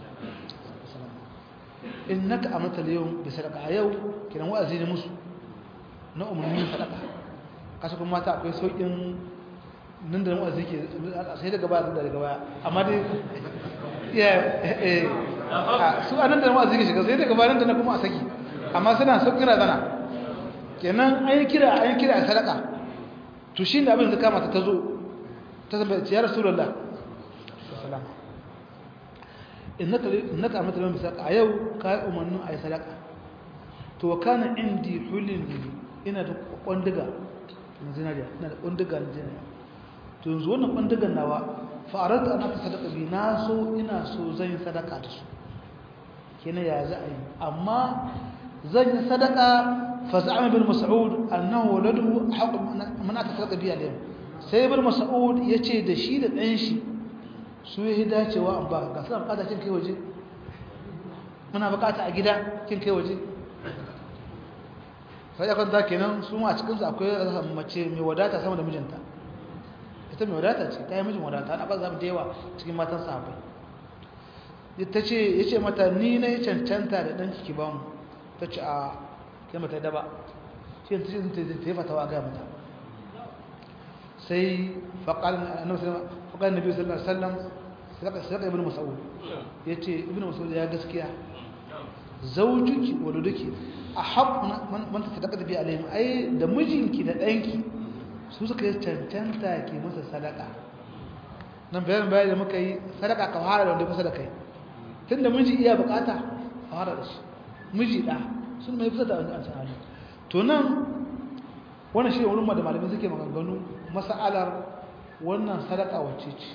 innaka amata al-yawm bi sadaqa a yau kenan wa'azi ne musu na umarnin sadaqa kasu kuma mata akwai saukin nan da wa'azi ke sai daga baya da daga baya amma dai ya eh su anan da wa'azi ke shiga sai daga baya nan da kuma a saki amma suna saukin razana kenan an yi kira an yi kira a sadaka to shi ne abin da kama ta zo ta zama ya rasulullah salama innaka amata lam bisaqa a yau ka umarnin ayi sadaka to kana indi hulin ina da kwandiga na zinariya ina da kwandiga na zinariya to yanzu wannan kwandigan nawa fa'arata ana ta sadaka bi na so ina so zan yi sadaka da su kenan ya za a yi amma zan yi sadaka فزعم ابن مسعود انه ولده حق من اتفق به اليوم sai ibn mas'ud yace da shi da dan shi su yi dacewa an ba ga suna bukata kin kai waje muna bukata a gida kin kai waje sai ya kanta kenan su ma a cikin su akwai mace mai wadata sama da mijinta ita mai wadata ce ta yi mijin wadata na ba za mu da yawa cikin matan sahabbai ita ce yace mata ni na yi cancanta da dan ki ba mu ta ce a sai mata daba shi ta yi fatawa ga mata sai faƙar nabi sallallahu alaihi wasallam sadaka ibn mas'ud yace ibn mas'ud ya gaskiya zawjuki wa duduki ahab man tasaddaqa bi alaihim ai da mijinki da danki su suka yi cancanta ke masa sadaka nan bayan bayan da muka yi sadaka ka fara da wanda kusa da kai tunda miji iya bukata fara da shi miji da sun mai fusa da wanda an sa'ani to nan wannan shi wurin da malamai suke maganganu mas'alar wannan sadaka wacce ce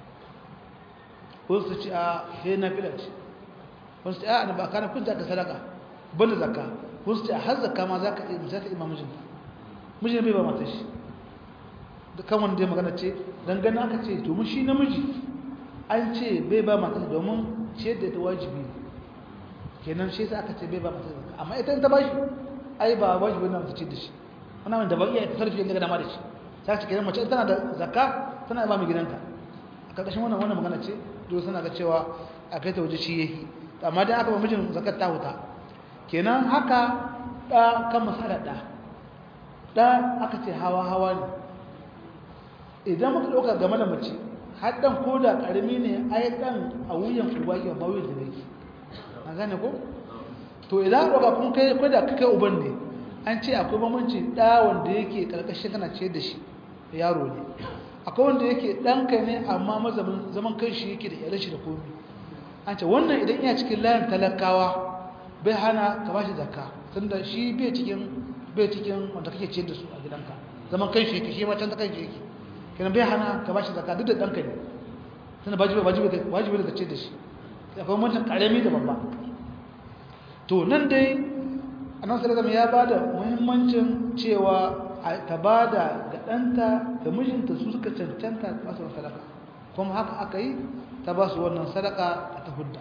wasu ce a sai na fila ce wasu ce a na ba kana kun zaka sadaka banda zakka wasu ce a har zakka ma zaka iya zaka ima mijinta mijin bai ba mata shi da kan wanda ya magana ce dangane aka ce to mun shi namiji an ce bai ba mata domin ce da ta wajibi ne kenan shi sai aka ce bai ba mata zakka amma ita ta bashi ai ba wajibi ne ta ce da shi wannan da ba iya ta sarfi yadda dama da shi sai ce kenan mace tana da zakka tana ba mai gidanta a karkashin wannan wannan magana ce dole suna ga cewa a kai ta waje shi yake amma dan aka ba mijin zakat ta huta kenan haka da kan masala da da aka ce hawa hawa ne idan muka dauka game da mace har dan koda karami ne ai dan a wuyan uba ya ba wuyan da yake an gane ko to idan ɗauka kun kai ko da kai uban ne an ce akwai bambanci ɗa wanda yake ƙarƙashin kana ce da shi yaro ne akwai wanda yake ɗanka ne amma mazamin zaman kan shi yake da iyalan shi da komi an ce wannan idan iya cikin layin talakawa bai hana ka bashi zakka tunda shi bai cikin bai cikin wanda kake ce da su a gidanka zaman kan shi yake shi ma can ta kan shi yake kenan bai hana ka bashi zakka duk da ɗanka ne tunda wajibi wajibi wajibi da ce da shi akwai mutum ƙarami da babba to nan dai annabi sallallahu ya bada muhimmancin cewa ta bada ga danta da mijinta su suka cancanta ba su sadaka kuma haka aka yi ta ba su wannan sadaka ta hudda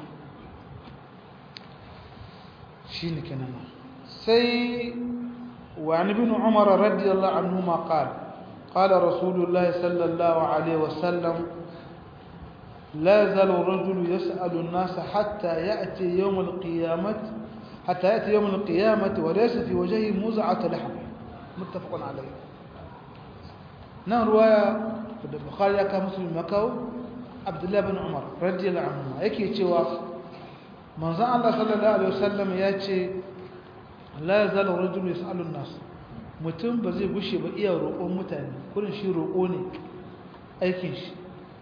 shine kenan sai wa an ibn umar radiyallahu anhu ma qala qala rasulullah sallallahu alaihi wasallam لا يزال الرجل يسأل الناس حتى يأتي يوم القيامة حتى يأتي يوم القيامة وليس في وجهه مزعة لحم متفق عليه نعم رواية البخاري كان مسلم مكاو عبد الله بن عمر رضي الله عنهما yake cewa manzon Allah sallallahu alaihi wasallam ya ce la yazal rajul yasalu an-nas mutum ba zai gushe ba iya roƙon mutane kurin shi roƙo ne aikin shi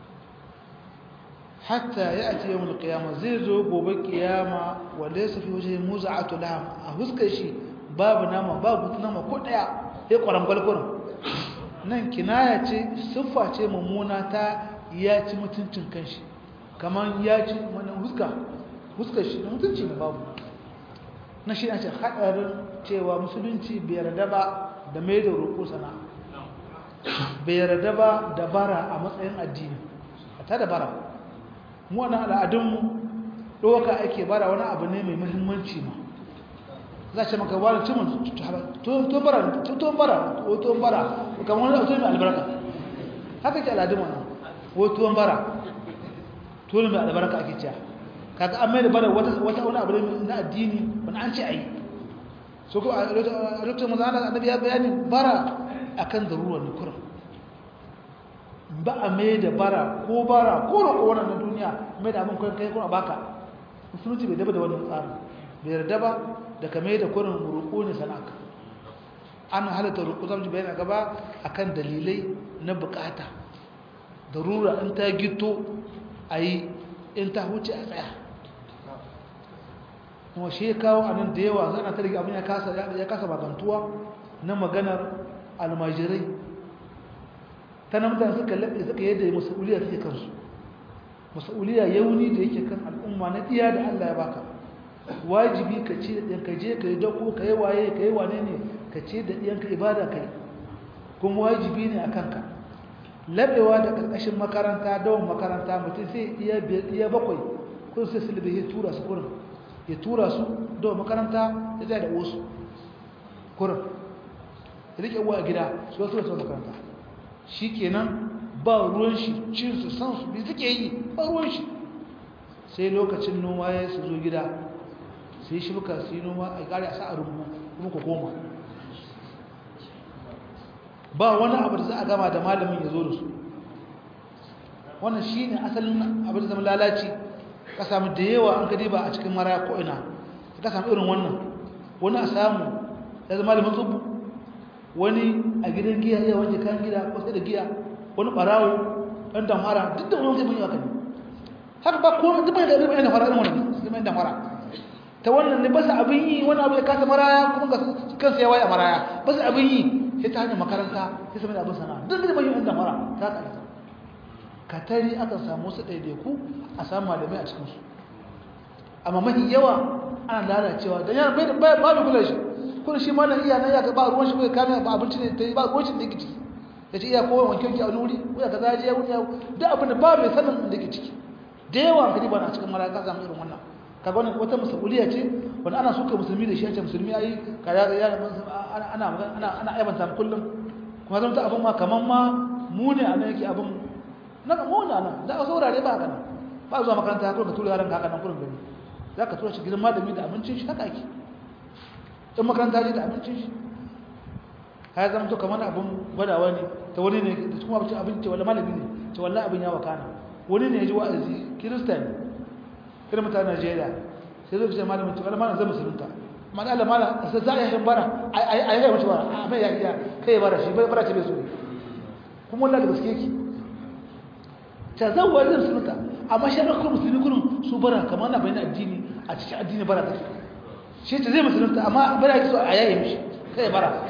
hatta ya'ti yawm al-qiyamah zai zo gobe kiyama wanda ya safi wajen muza'atu laham a huskar shi babu nama babu nama ko daya ya kwarangwal kurin nan kinaya ce siffa ce mummuna ta ya ci mutuncin kanshi kamar ya ci wani huska huskar shi da mutunci ne babu na shi ce haɗarin cewa musulunci bai yarda ba da mai da roƙo sana bai yarda ba da bara a matsayin addini a ta da bara mu wani al'adunmu ɗauka ake bara wani abu ne mai muhimmanci ma za ce maka wani cimin tuwon bara tuwon bara tuwon bara kamar wani tuwon mai albarka haka ke al'adun wannan ko tuwon bara tuwon mai albarka ake cewa kaga an mai da bara wata wani abu ne na addini wani an ce a yi so ko a lokacin maza ana annabi ya bayani bara akan zarurar ne kuran ba a mai da bara ko bara ko roƙo wannan duniya mai da abin kai kai kuma baka musulunci bai daba da wannan tsarin bai yarda ba da ka mai da kurin roƙo ne sana'aka an halatta roƙo zamu ji bayani a gaba akan dalilai na bukata darura in ta gito a yi in ta huce a tsaya kuma shi ya kawo a nan da yawa zana ta riga abin ya kasa magantuwa na maganar almajirai ta na mutane suka laɓe suka yadda masa'uliya take kansu masa'uliya yauni da yake kan al'umma na iya da allah ya baka wajibi ka ce da ɗanka je ka yi dako ka yi waye ka yi wane ne ka ce da ɗiyanka ibada ka yi kuma wajibi ne a kanka laɓewa da ƙarƙashin makaranta dawon makaranta mutum sai iya bakwai kun sai silibi ya tura su kurin ya tura su dawon makaranta ya zai da wasu kurin ya rike uwa a gida su wasu wasu makaranta shi kenan ba ruwan shi cin su san su bi suke yi ba ruwan shi sai lokacin noma ya su zo gida sai shi muka su yi noma a ƙari a sa a rubu kuma ku koma ba wani abu da za a gama da malamin ya zo da su wannan shi ne asalin abin da zama lalaci ka samu da yawa an gadi ba a cikin mara ko ina ka samu irin wannan wani a samu ya zama malamin tsubu wani a gidan giya ya wanke kayan gida ko sai da giya wani barawo ɗan damara duk da wani zai bunyi wakani haka ba ko duk mai da irin da fara irin wannan sai mai damara ta wannan ne ba su abin yi wani abu ya kasa maraya kuma kansa ya waye a maraya ba su abin yi sai ta hanyar makaranta sai sami da abin sana'a duk da bayin da mara ta ƙarfi katari aka samu su ɗaiɗaiku a samu malamai a cikinsu amma mafi yawa ana lalacewa don yana bai da babu kula shi kuma shi malam iya nan ya ga ba ruwan shi bai kame ba abinci ne ta yi ba ruwan shi da yake ciki ya ce iya kowa wanke wanke a wuri ko ya kaza ya wuri ya duk abin da ba mai sanin da yake ciki da yawa ka ba na cikin mara ka samu irin wannan kaga wannan wata musuliya ce wanda ana suka musulmi da shi a ce musulmi ayi kaza ya ana ana ana ana aibanta kullum kuma zan ta abin ma kaman ma mu ne a nan yake abin na mu ne nan da wasu wurare ba kana ba zuwa makaranta ko ka tura yaran ka haka nan kullum gani za ka tura shi gidan malami da abincin shi haka ake in makaranta ce da abincin shi ya zama to kamar abin gwadawa ne ta wani ne da kuma abincin abin ce wala malami ne ce wallahi abin ya wakana wani ne ya ji wa'azi kirista ne irin mutanen Najeriya sai zai ce malamin to malamin zai musulunta amma da Allah mala sai za a yi bara a yi mace bara a mai ya iya kai bara shi bara ce bai so kuma wallahi da gaske ki ta zawwa zai musulunta amma shi ran kuma musulmi kullum su bara kamar na bayyana addini a cikin addini bara take shi ta zai musulunta amma bara yake so a yaye mishi kai bara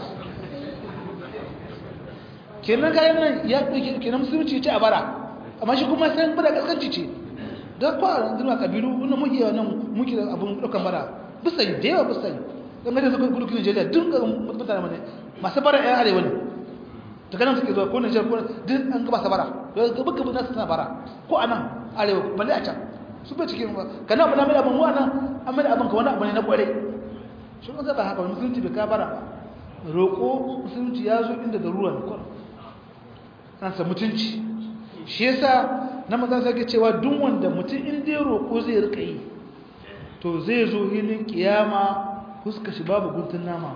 kenan kayan nan ya kenan musulunci ce a bara amma shi kuma sai bara kaskanci ce don kwa zama kabilu wani muke nan muke da abin ɗaukan bara bisa yi da yawa bisa yi don gani suka gudu kinin jeliya duk ga mutane mane masu bara yan arewa ne ta ganin suke zuwa ko nijar ko duk an gaba sa bara don ga buka buka suna bara ko a nan arewa balle a can su bai cikin ba ka na abin abin mu a nan an mai abin ka wani abu ne na kware shi kuma zaba haka musulunci bai ka bara roƙo musulunci ya zo inda da ruwan kwan an sa mutunci shi yasa na maza sake cewa duk wanda mutum in dai roƙo zai rika yi to zai zo hilin kiyama fuska shi babu guntun nama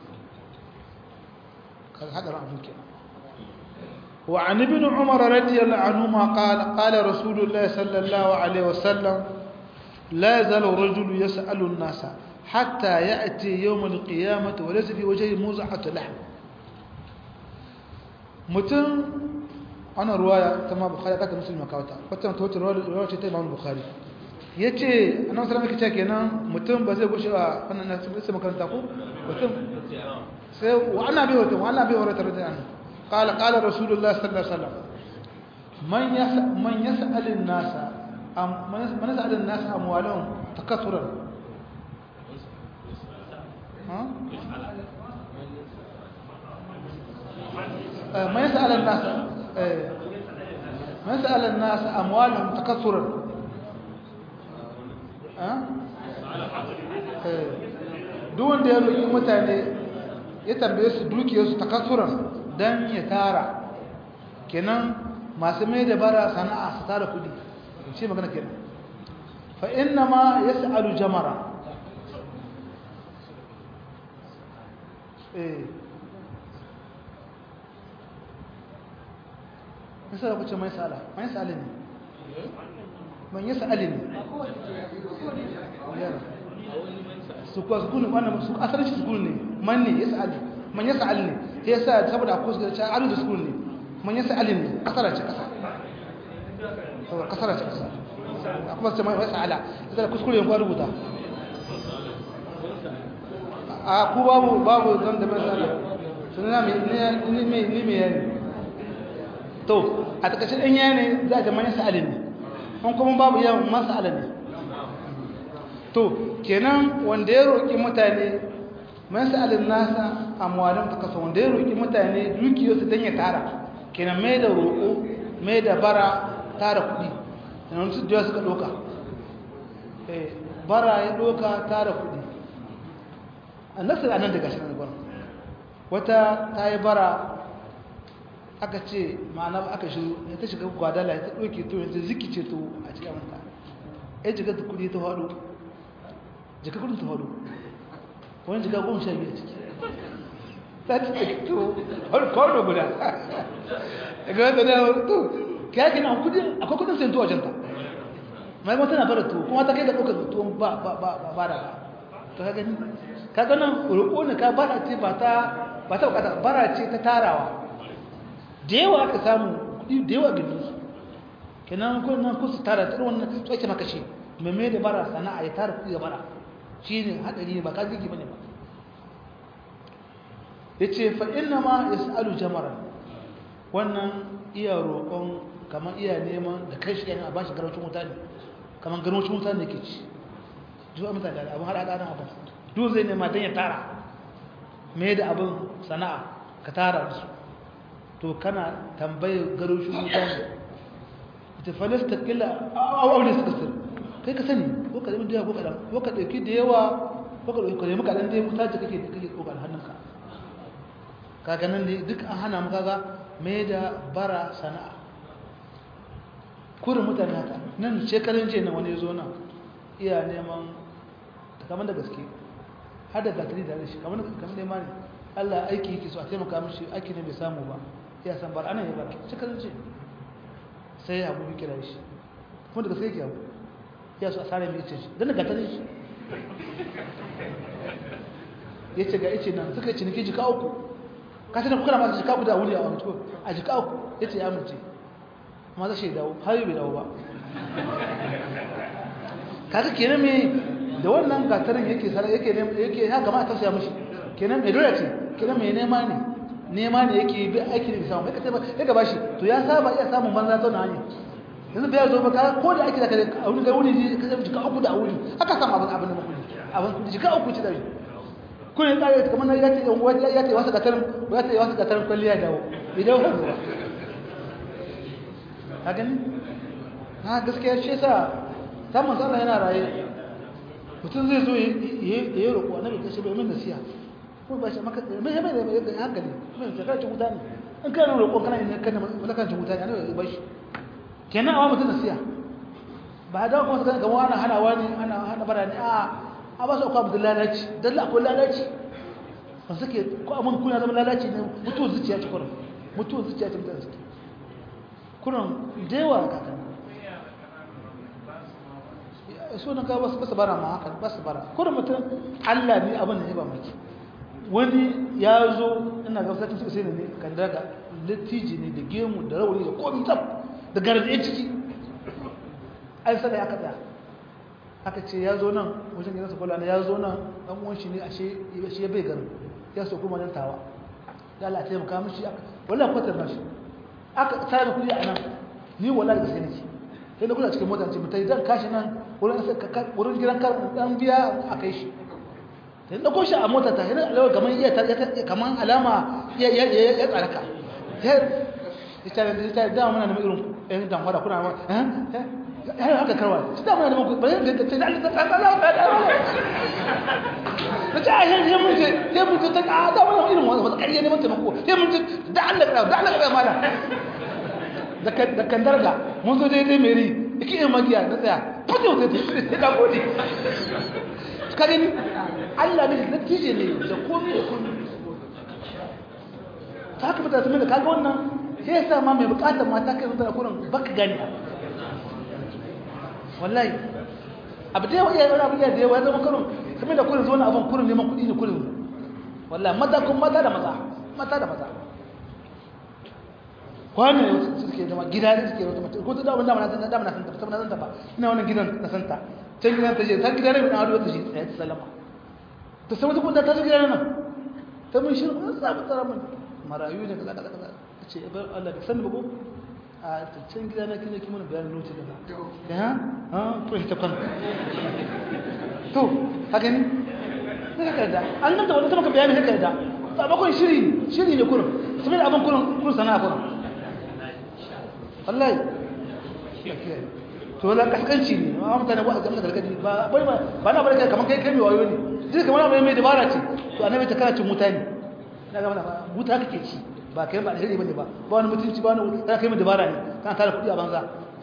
kan hadar abin kenan wa an ibn umar radiyallahu anhu ma qala qala rasulullah sallallahu alaihi wasallam la yazalu rajul yas'alu an-nasa hatta ya'ti yawm al-qiyamah wa laysa fi wajhihi muz'atu lahm mutum ana ruwaya ta ma bukhari kata muslim makawata wata ta wata ruwaya ce ta imam bukhari ya ce annabi sallallahu alaihi wasallam kenan mutum ba zai gushe a wannan na sai makaranta ko mutum sai wa ana bi wata wa ana bi wata radiyallahu anhu qala qala rasulullah sallallahu alaihi wasallam man yas man yas'al an-nas am man yas'al an-nas amwalahum takathuran ha man yas'al an-nas man yas'al an-nas amwalahum takathuran duk wanda ya roƙi mutane ya tambaye su dukiyarsu ta kasuran don ya tara kenan masu mai da bara sana'a su tara kudi shi magana kenan fa inna ma ya sa'alu jamara eh nisa da kuce mai sa'ala mai sa'ala ne man ya sa'ali ne su kuwa sukuni wannan su asalin shi sukuni ne man ne ya sa'ali man ya sa'ali ne ya sa saboda akwai su ga alu da sukuni ne man ya sa'ali ne kasara ce kasa saboda kasara ce kasa akwai su ce mai sa'ala ita da kuskure yin rubuta a ku babu babu zan da mai sa'ala sunana ni mai yani to a takashin ɗan yani za a jama'a sa'ali ne an kuma babu yawan masala ne to kenan wanda ya roƙi mutane masalin nasa amwalin ta kasa wanda ya roƙi mutane dukiyarsu don ya tara kenan mai da roƙo mai da bara tara kuɗi yanar su jiya suka ɗoka bara ya ɗoka tara kuɗi a nasir a nan daga shi na wata ta yi bara aka ce ma'ana aka shiru ya ta shiga gwadala ya ta ɗauke to yanzu ziki ce to a cikin amurka ya jiga da kudi ta faɗo jika kudin ta faɗo wani jiga goma sha biyu ciki ta ci ta to kwano guda daga wanda na to ya ke na kudin akwai kudin sayan tuwa janta mai mata na fara tuwo kuma ta kai ga ɗaukar tuwon ba ba ba ba da ba ta ka gani ka ganin roƙo ne ka bara ce ba ta ba ta bukata bara ce ta tarawa da yawa aka samu kudi da yawa gindin su kenan ko nan ku su tara tsaro wannan tsoke maka shi mai da bara sana'a ya tara kudi da bara shine hadari ne ba ka zigi bane ba yace fa inna ma yasalu jamara wannan iya roƙon kamar iya neman da kai shi yana bashi garwacin wuta ne kamar garwacin wuta ne ke ci duk mutane da abin har hada nan abin duk zai nema dan ya tara mai da abin sana'a ka tara da su to kana tambayar garoshin mutane ita falasta kila aure suka sir kai ka sani ko ka zama da yawa ko kaɗan ko ka ɗauki da yawa ko ka ɗauki kaɗan kaɗan da ya mutu ta kake kake ɗaukar hannunka kaga nan ne duk an hana maka ga mai da bara sana'a kurin mutane haka nan shekarun jiya na wani ya zo nan iya neman kamar da gaske har da gatari da shi kamar kamar neman ne Allah aiki yake so a taimaka mishi aiki ne bai samu ba ya san bar ana yi bar cikin ce sai ya abu kira shi kuma daga sai yake abu ya so a sare mai ice shi don daga tare shi ya ce ga ice nan suka yi ciniki jika uku ka sanar kuka masu jika uku da wuri a wani tuko a jika uku ya ce ya amince amma zai shi dawo har yi bai dawo ba kaga kenan me da wannan gatarin yake yake yake ya gama a tausaya mishi kenan mai dole ce kenan mai nema ne nema ne yake bi aiki da samu kai ba ya gaba shi to ya saba iya samun banza ta hanya yanzu bai zo ba ka ko da aiki da kare a wuri ga wuri ji ka jika uku da wuri aka samu abin abin da muku abin jika uku ci da shi kun yi tsare kamar na yace yan uwa ya ce wasu gatarin ya ce wasu gatarin kwalliya dawo idan ba zuwa ka gani ha gaskiya shi yasa ta manzo Allah yana raye mutum zai zo ya yi roƙo annabi ta ce bai min nasiha ko ba shi maka mai mai mai da hankali mai shekara cin wuta ne in kana roƙon kana yin kana malakan cin wuta ne annabi ba shi kenan awa mutum nasiha ba da kuma sai ga wani hana wani ana hana bara ne a a ba su akwai abdul lalaci dalla akwai lalaci ba suke ko abun kuna zama lalaci ne mutuwar zuciya ce kurin mutuwar zuciya ce mutane suke kurin da yawa ka kan so na ga wasu basu bara ma haka basu bara kurin mutum Allah ne abin da ya ba maki wani ya zo ina ga sakin suka sai ne kan daga littiji ne da gemu da rauni da komi tab da garje ciki ai sai aka tsaya aka ce ya zo nan wajen gidansa kula ya zo nan dan uwan shi ne ashe shi ya bai garin ya so kuma nan tawa da Allah ya taimaka mishi wallahi kwatar nashi aka tsara kudi a nan ni wallahi da sai nake sai na kula cikin mota ce mutai dan kashi nan wurin wurin gidan kar dan biya a kai shi sai na koshi a mota ta yana alawa kaman iya kaman alama ya ya ya tsaraka sai ita da ita da muna da irin ɗan dan wada kuna eh eh haka karwa shi da muna da muku ba zai ga ce da Allah ta Allah ta Allah da ta yi sai mun ce sai mun ce ta ka da muna irin wannan ba kariya ne mun taimako sai mun ce da Allah da Allah da mala da kan darga mun zo daidai meri iki yin magiya na tsaya fito sai ta ka gode ka gani Allah ne da tije ne da komai da komai ta haka mutane sun da kaga wannan sai yasa ma mai bukatar mata kai zuwa kurin baka gani wallahi abu da yawa iya wani abu da yawa ya zama kurin kamar da kurin zuwa abin kurin neman kuɗi ne kurin wallahi mata kun mata da maza mata da maza kwanan suke zama gida ne suke wata mace ko ta dawo dama na san dama na san ta saboda na san ta ba ina wannan gidan na san ta can gidan ta je ta gidan ne na ado ta shi tsaye ta salama ta saboda kuma ta gidan nan ta mun shiru an samu tsara mun marayu ne kaza kaza kaza ta ce bar Allah da san ba ko a can gida na kina kimin bayanin lokaci kaza da ha ha to ita kan to haka ne haka da an nan da wani ta maka bayani haka da sabakon shiri shiri ne kurum sai abin kurum kurum sana'a kurum wallahi to wala kaskanci ne amma mutane ba a ga gargadi ba bai ba ba na barka kaman kai kai mai wayo ne duk kamar mai mai dabara ce to annabi ta kana cin mutane na ga mana buta kake ci ba kai ba alheri bane ba ba wani mutunci ba wani kana kai mai dabara ne kana tara kudi a banza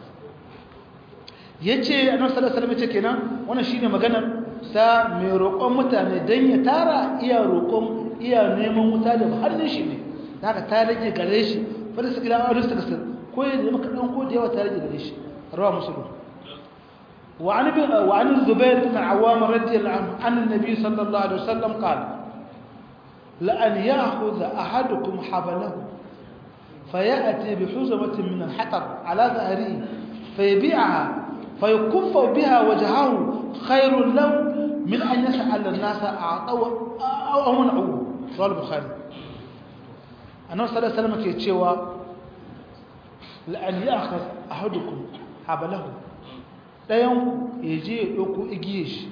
yace annabi sallallahu alaihi wasallam yace kenan wannan shine maganar sa mai roƙon mutane dan ya tara iya roƙon iya neman wuta da hannun shi ne haka ta rage gare shi fa da su gida a rusta kasar ko ya zama kaɗan ko da yawa tare da gare shi rawa musulun وعن وعن الزبير بن العوام رضي الله عنه عن النبي صلى الله عليه وسلم قال لأن يأخذ أحدكم حبله فيأتي بحزمة من الحطب على ظهره فيبيعها فيكف بها وجهه خير له من أن يسأل الناس أعطوا أو منعوه رواه البخاري أنه صلى الله عليه وسلم كيتشيوا la'an ya aka ahadukum habalahu ɗayan ya je ya ɗauko igiye shi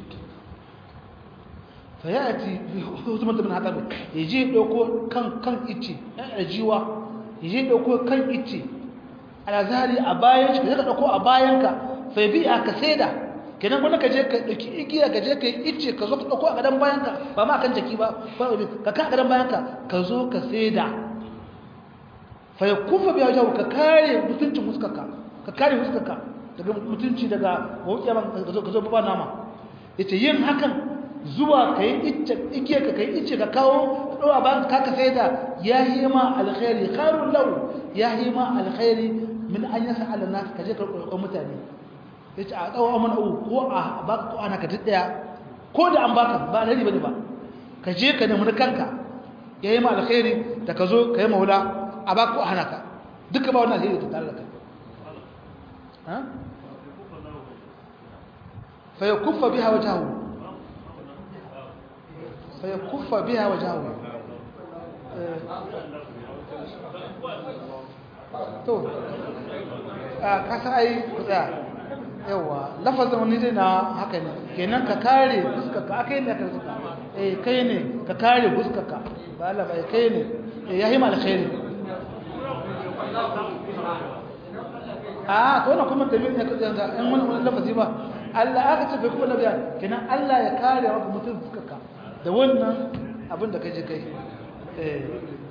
fa ya ati hukumar da bin haɗari ya je ya ɗauko kan kan ice ɗan jiwa ya je ya ɗauko kan ice a zahari a bayan shi ka je ka ɗauko a bayanka fa bi a ka saida kenan gwanda ka je ka ɗauki igiya ka je ka yi ice ka zo ka ɗauko a gadon bayanka ba ma kan jaki ba ka ka a gadon bayanka ka zo ka saida faya kufa biya jawo ka kare mutuncin fuskarka ka kare fuskarka daga mutunci daga mawuƙiya ka zo ba nama ya ce yin hakan zuwa ka yi igiya ka kai ice ka kawo ɗowa ba ka ka sai da ya yi ma alkhairi kharun lau ya yi ma alkhairi min an yasa alana ka je ka roƙon mutane ya ce a ɗawa mana uku ko a baka ko ana ka ɗaya ko da an baka ba alheri ba ne ba ka je ka nemi kanka ya yi ma alkhairi da ka zo ka yi maula a ba ku hana ka duka ba wannan alheri ta tare da kai fa ya kuffa biha wajahu fa ya kuffa biha wajahu to a kasa ai ku tsaya yawa lafazin wani zai na haka ne kenan ka kare fuskarka aka yi ne ka fuska eh kai ne ka kare fuskarka ba Allah ba kai ne ya yi mal khairi a to wannan kuma dalilin ne kaje ga in wani wani lafazi ba Allah aka ce bai kuma nabiya kenan Allah ya kare maka mutum fuskarka da wannan abin da kaje kai eh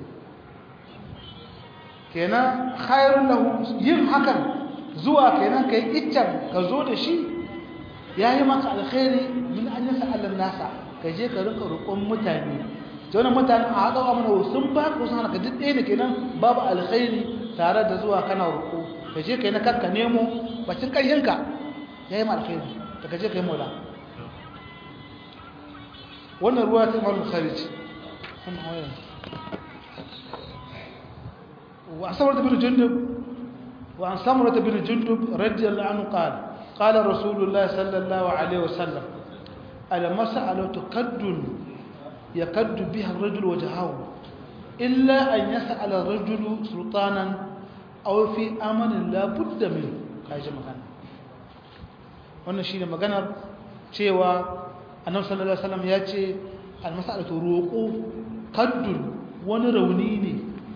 kenan khairun lahu yin hakan zuwa kenan kai iccen ka zo da shi yayi maka alkhairi min an yasa Allah nasa ka je ka rinka roƙon mutane jona mutane a haɗa amana sun ba ka sun hana ka duk ɗaya ne kenan babu alkhairi tare da zuwa kana roƙo ka je kai na kanka nemo bacin ƙarfinka yayi ma alkhairi da ka je kai mola wannan ruwa ta Imam Bukhari ce وعن سمرة بن جندب وعن سمرة بن جندب رضي الله عنه قال qala rasulullah sallallahu alaihi wasallam al mas'alatu kaddun yakaddu biha ar-rajul wajhahu illa an yas'ala ar-rajulu sultanan aw fi amanin la budda min kaji magana wannan shine maganar cewa annabi sallallahu alaihi wasallam ya ce al mas'alatu ruqu kaddun wani rauni ne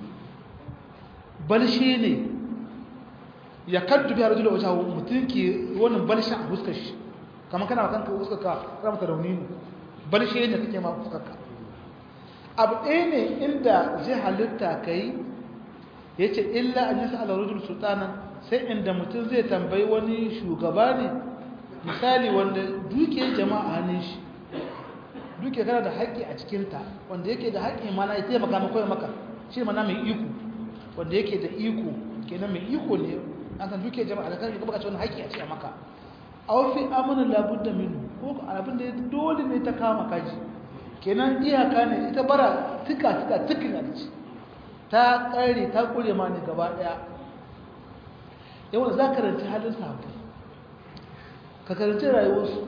balshe ne ya kaddu biya rajula wata mutum ke wannan balshen a fuskar shi kamar kana kanka fuskar ka ramata rauni ne balshe ne kake ma fuskar ka abu ɗaya ne inda zai halitta ka yi ya ce illa an yi sa'ala rajul sultanan sai inda mutum zai tambayi wani shugaba ne misali wanda dukiyar jama'a hannun shi duke kana da haƙƙi a cikinta wanda yake da haƙƙi mana ya taimaka maka ya maka shi mana mai iko wanda yake da iko kenan mai iko ne an san duke jama'a da kai baka ci wani haƙƙi a cikin maka aw fi amana la budda minhu ko abin da dole ne ta kama kaji kenan iyaka ne ita bara tuka tuka tukin a ci ta kare ta kure ma ne gaba daya yawan za ka karanci halin sahabbai ka karanci rayuwarsu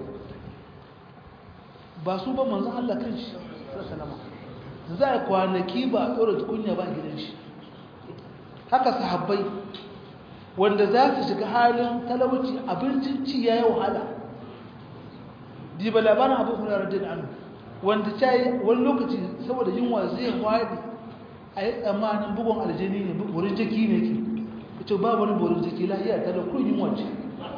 ba su ba manzan Allah kan shi sallama za a kwanaki ba a ɗora tukunya ba a gidan shi haka sahabbai wanda za su shiga halin talauci abincin ci ya yi wahala diba labarin abu hula radin anu wanda ta yi wani lokaci saboda yunwa zai wadi a yi tsammanin bugun aljini ne wurin jiki ne ke ita ba wani burin jiki lahiya ta da kun yunwa ce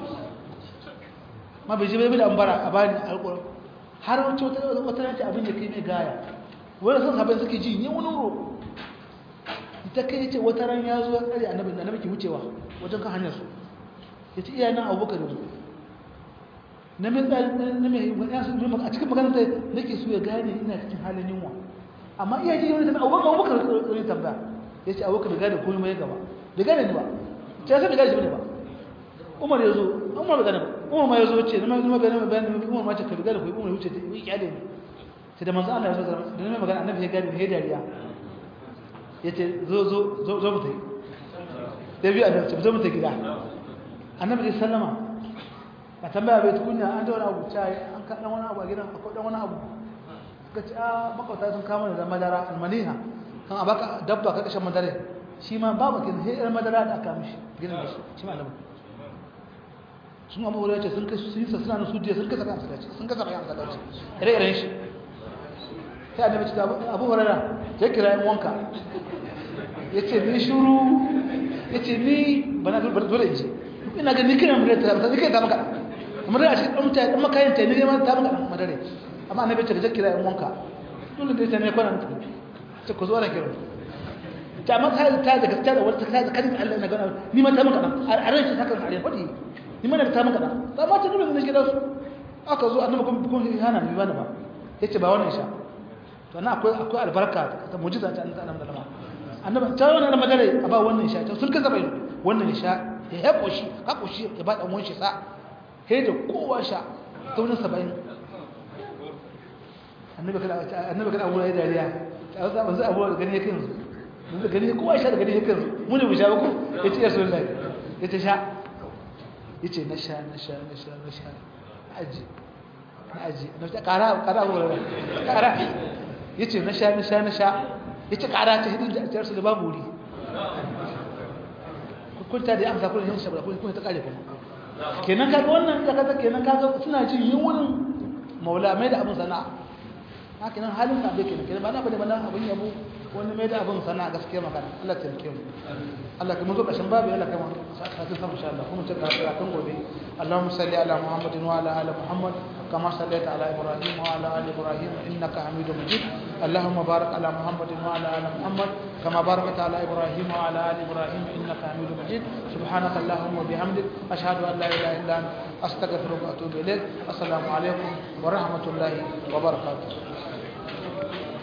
ma bai ji bai da ambara a bani alƙurar har wacce wata yanci abin da kai mai gaya wani sun sabai suke ji ne wani roƙo ta kai ce wata ran ya zo ya tsari annabi da annabi ke wucewa wajen kan hanyar su ya ce iya nan abubakar yanzu na mai tsari na mai ya su a cikin maganar ta nake so ya gane ina cikin halin yunwa amma iya ji wani tambaya abubakar abubakar wani tambaya ya ce abubakar da gane komai mai gaba da gane ni ba ta yasa da gane shi ne ba umar ya zo umar bai gane ba umar ma ya zo ce na mai zuma bayanin bayanin umar ma ce ka gane ko umar wuce ta yi kyale ne sai da manzo Allah ya zo da na mai magana annabi ya gane ya dariya ya ce zo zo zo zo mu tai da biyu annabi ce zo mu tai gida annabi ya sallama ka tambaya bai tukunya an da wani abu cai an ka dan wani abu a gidan akwai dan wani abu suka ce a makwata sun kama da madara almaniha kan abaka dabba ka kashe madare shi ma babu kin sai irin madara da aka mishi gidan da shi shi ma annabi sun abu wurin ce sun kai sun yi suna su diya sun kasa kan salaci sun kasa kan salaci ire-iren shi sai annabi ce abu hurara ya kira yan wanka ya ce ni shuru ya ce ni ba na dole in ce ina ga ni kira mu ta ta kai ta maka amma da shi dan ta dan makayin ta ni ma ta maka madare amma annabi ce ya kira yan wanka dole da ta ne kwana ta ku zo na kira ta amma ta ta da gaskiya da wata ta da kadin Allah na gana ni ma ta maka a ran shi ta kan are fadi ni mana ta maka da amma ta dole ne gidan su aka zo annabi kuma kun hana ni bana ba yace ba wannan sha to na akwai akwai albarka ta mu'jiza ta annabi da annabi ta wannan madare a ba wannan sha to sun kaza bai wannan sha ya ya koshi ka koshi ya ba dan wanshi sa he da kowa sha ta wannan 70 annabi kada annabi kada abu ya dariya ta za banzu abu da gani yake yanzu yanzu gani kowa sha da gani yake yanzu mu ne mu sha ba ko yace ya sallallahu yace sha yace na sha na sha na sha na sha aji na aji na ta kara kara abu da kara yace na sha na sha na sha yace kara ta hidin da jar su da babu wuri kun ta da amsa kun yin shabra kun kun ta kare kuma kenan kaga wannan da kaga kenan kaga suna jin yunwurin maula mai da abun sana'a haka nan halin sa bai kenan kenan ba na bane bana abun yabo wani mai da abun sana'a gaskiya magana Allah ta rike mu Allah kuma zo kashin babu Allah kama sai sama insha Allah kuma ta ka kan gobe Allahumma salli ala Muhammadin wa ala ali Muhammad kama sallaita ala Ibrahim wa ala ali Ibrahim innaka Hamidum Majid Allahumma barik ala Muhammadin wa ala ali Muhammad kama barakta ala Ibrahim wa ala ali Ibrahim innaka Hamidum Majid subhanaka Allahumma bihamdik ashhadu an la ilaha illa anta astaghfiruka wa atubu ilaik assalamu alaikum wa rahmatullahi wa barakatuh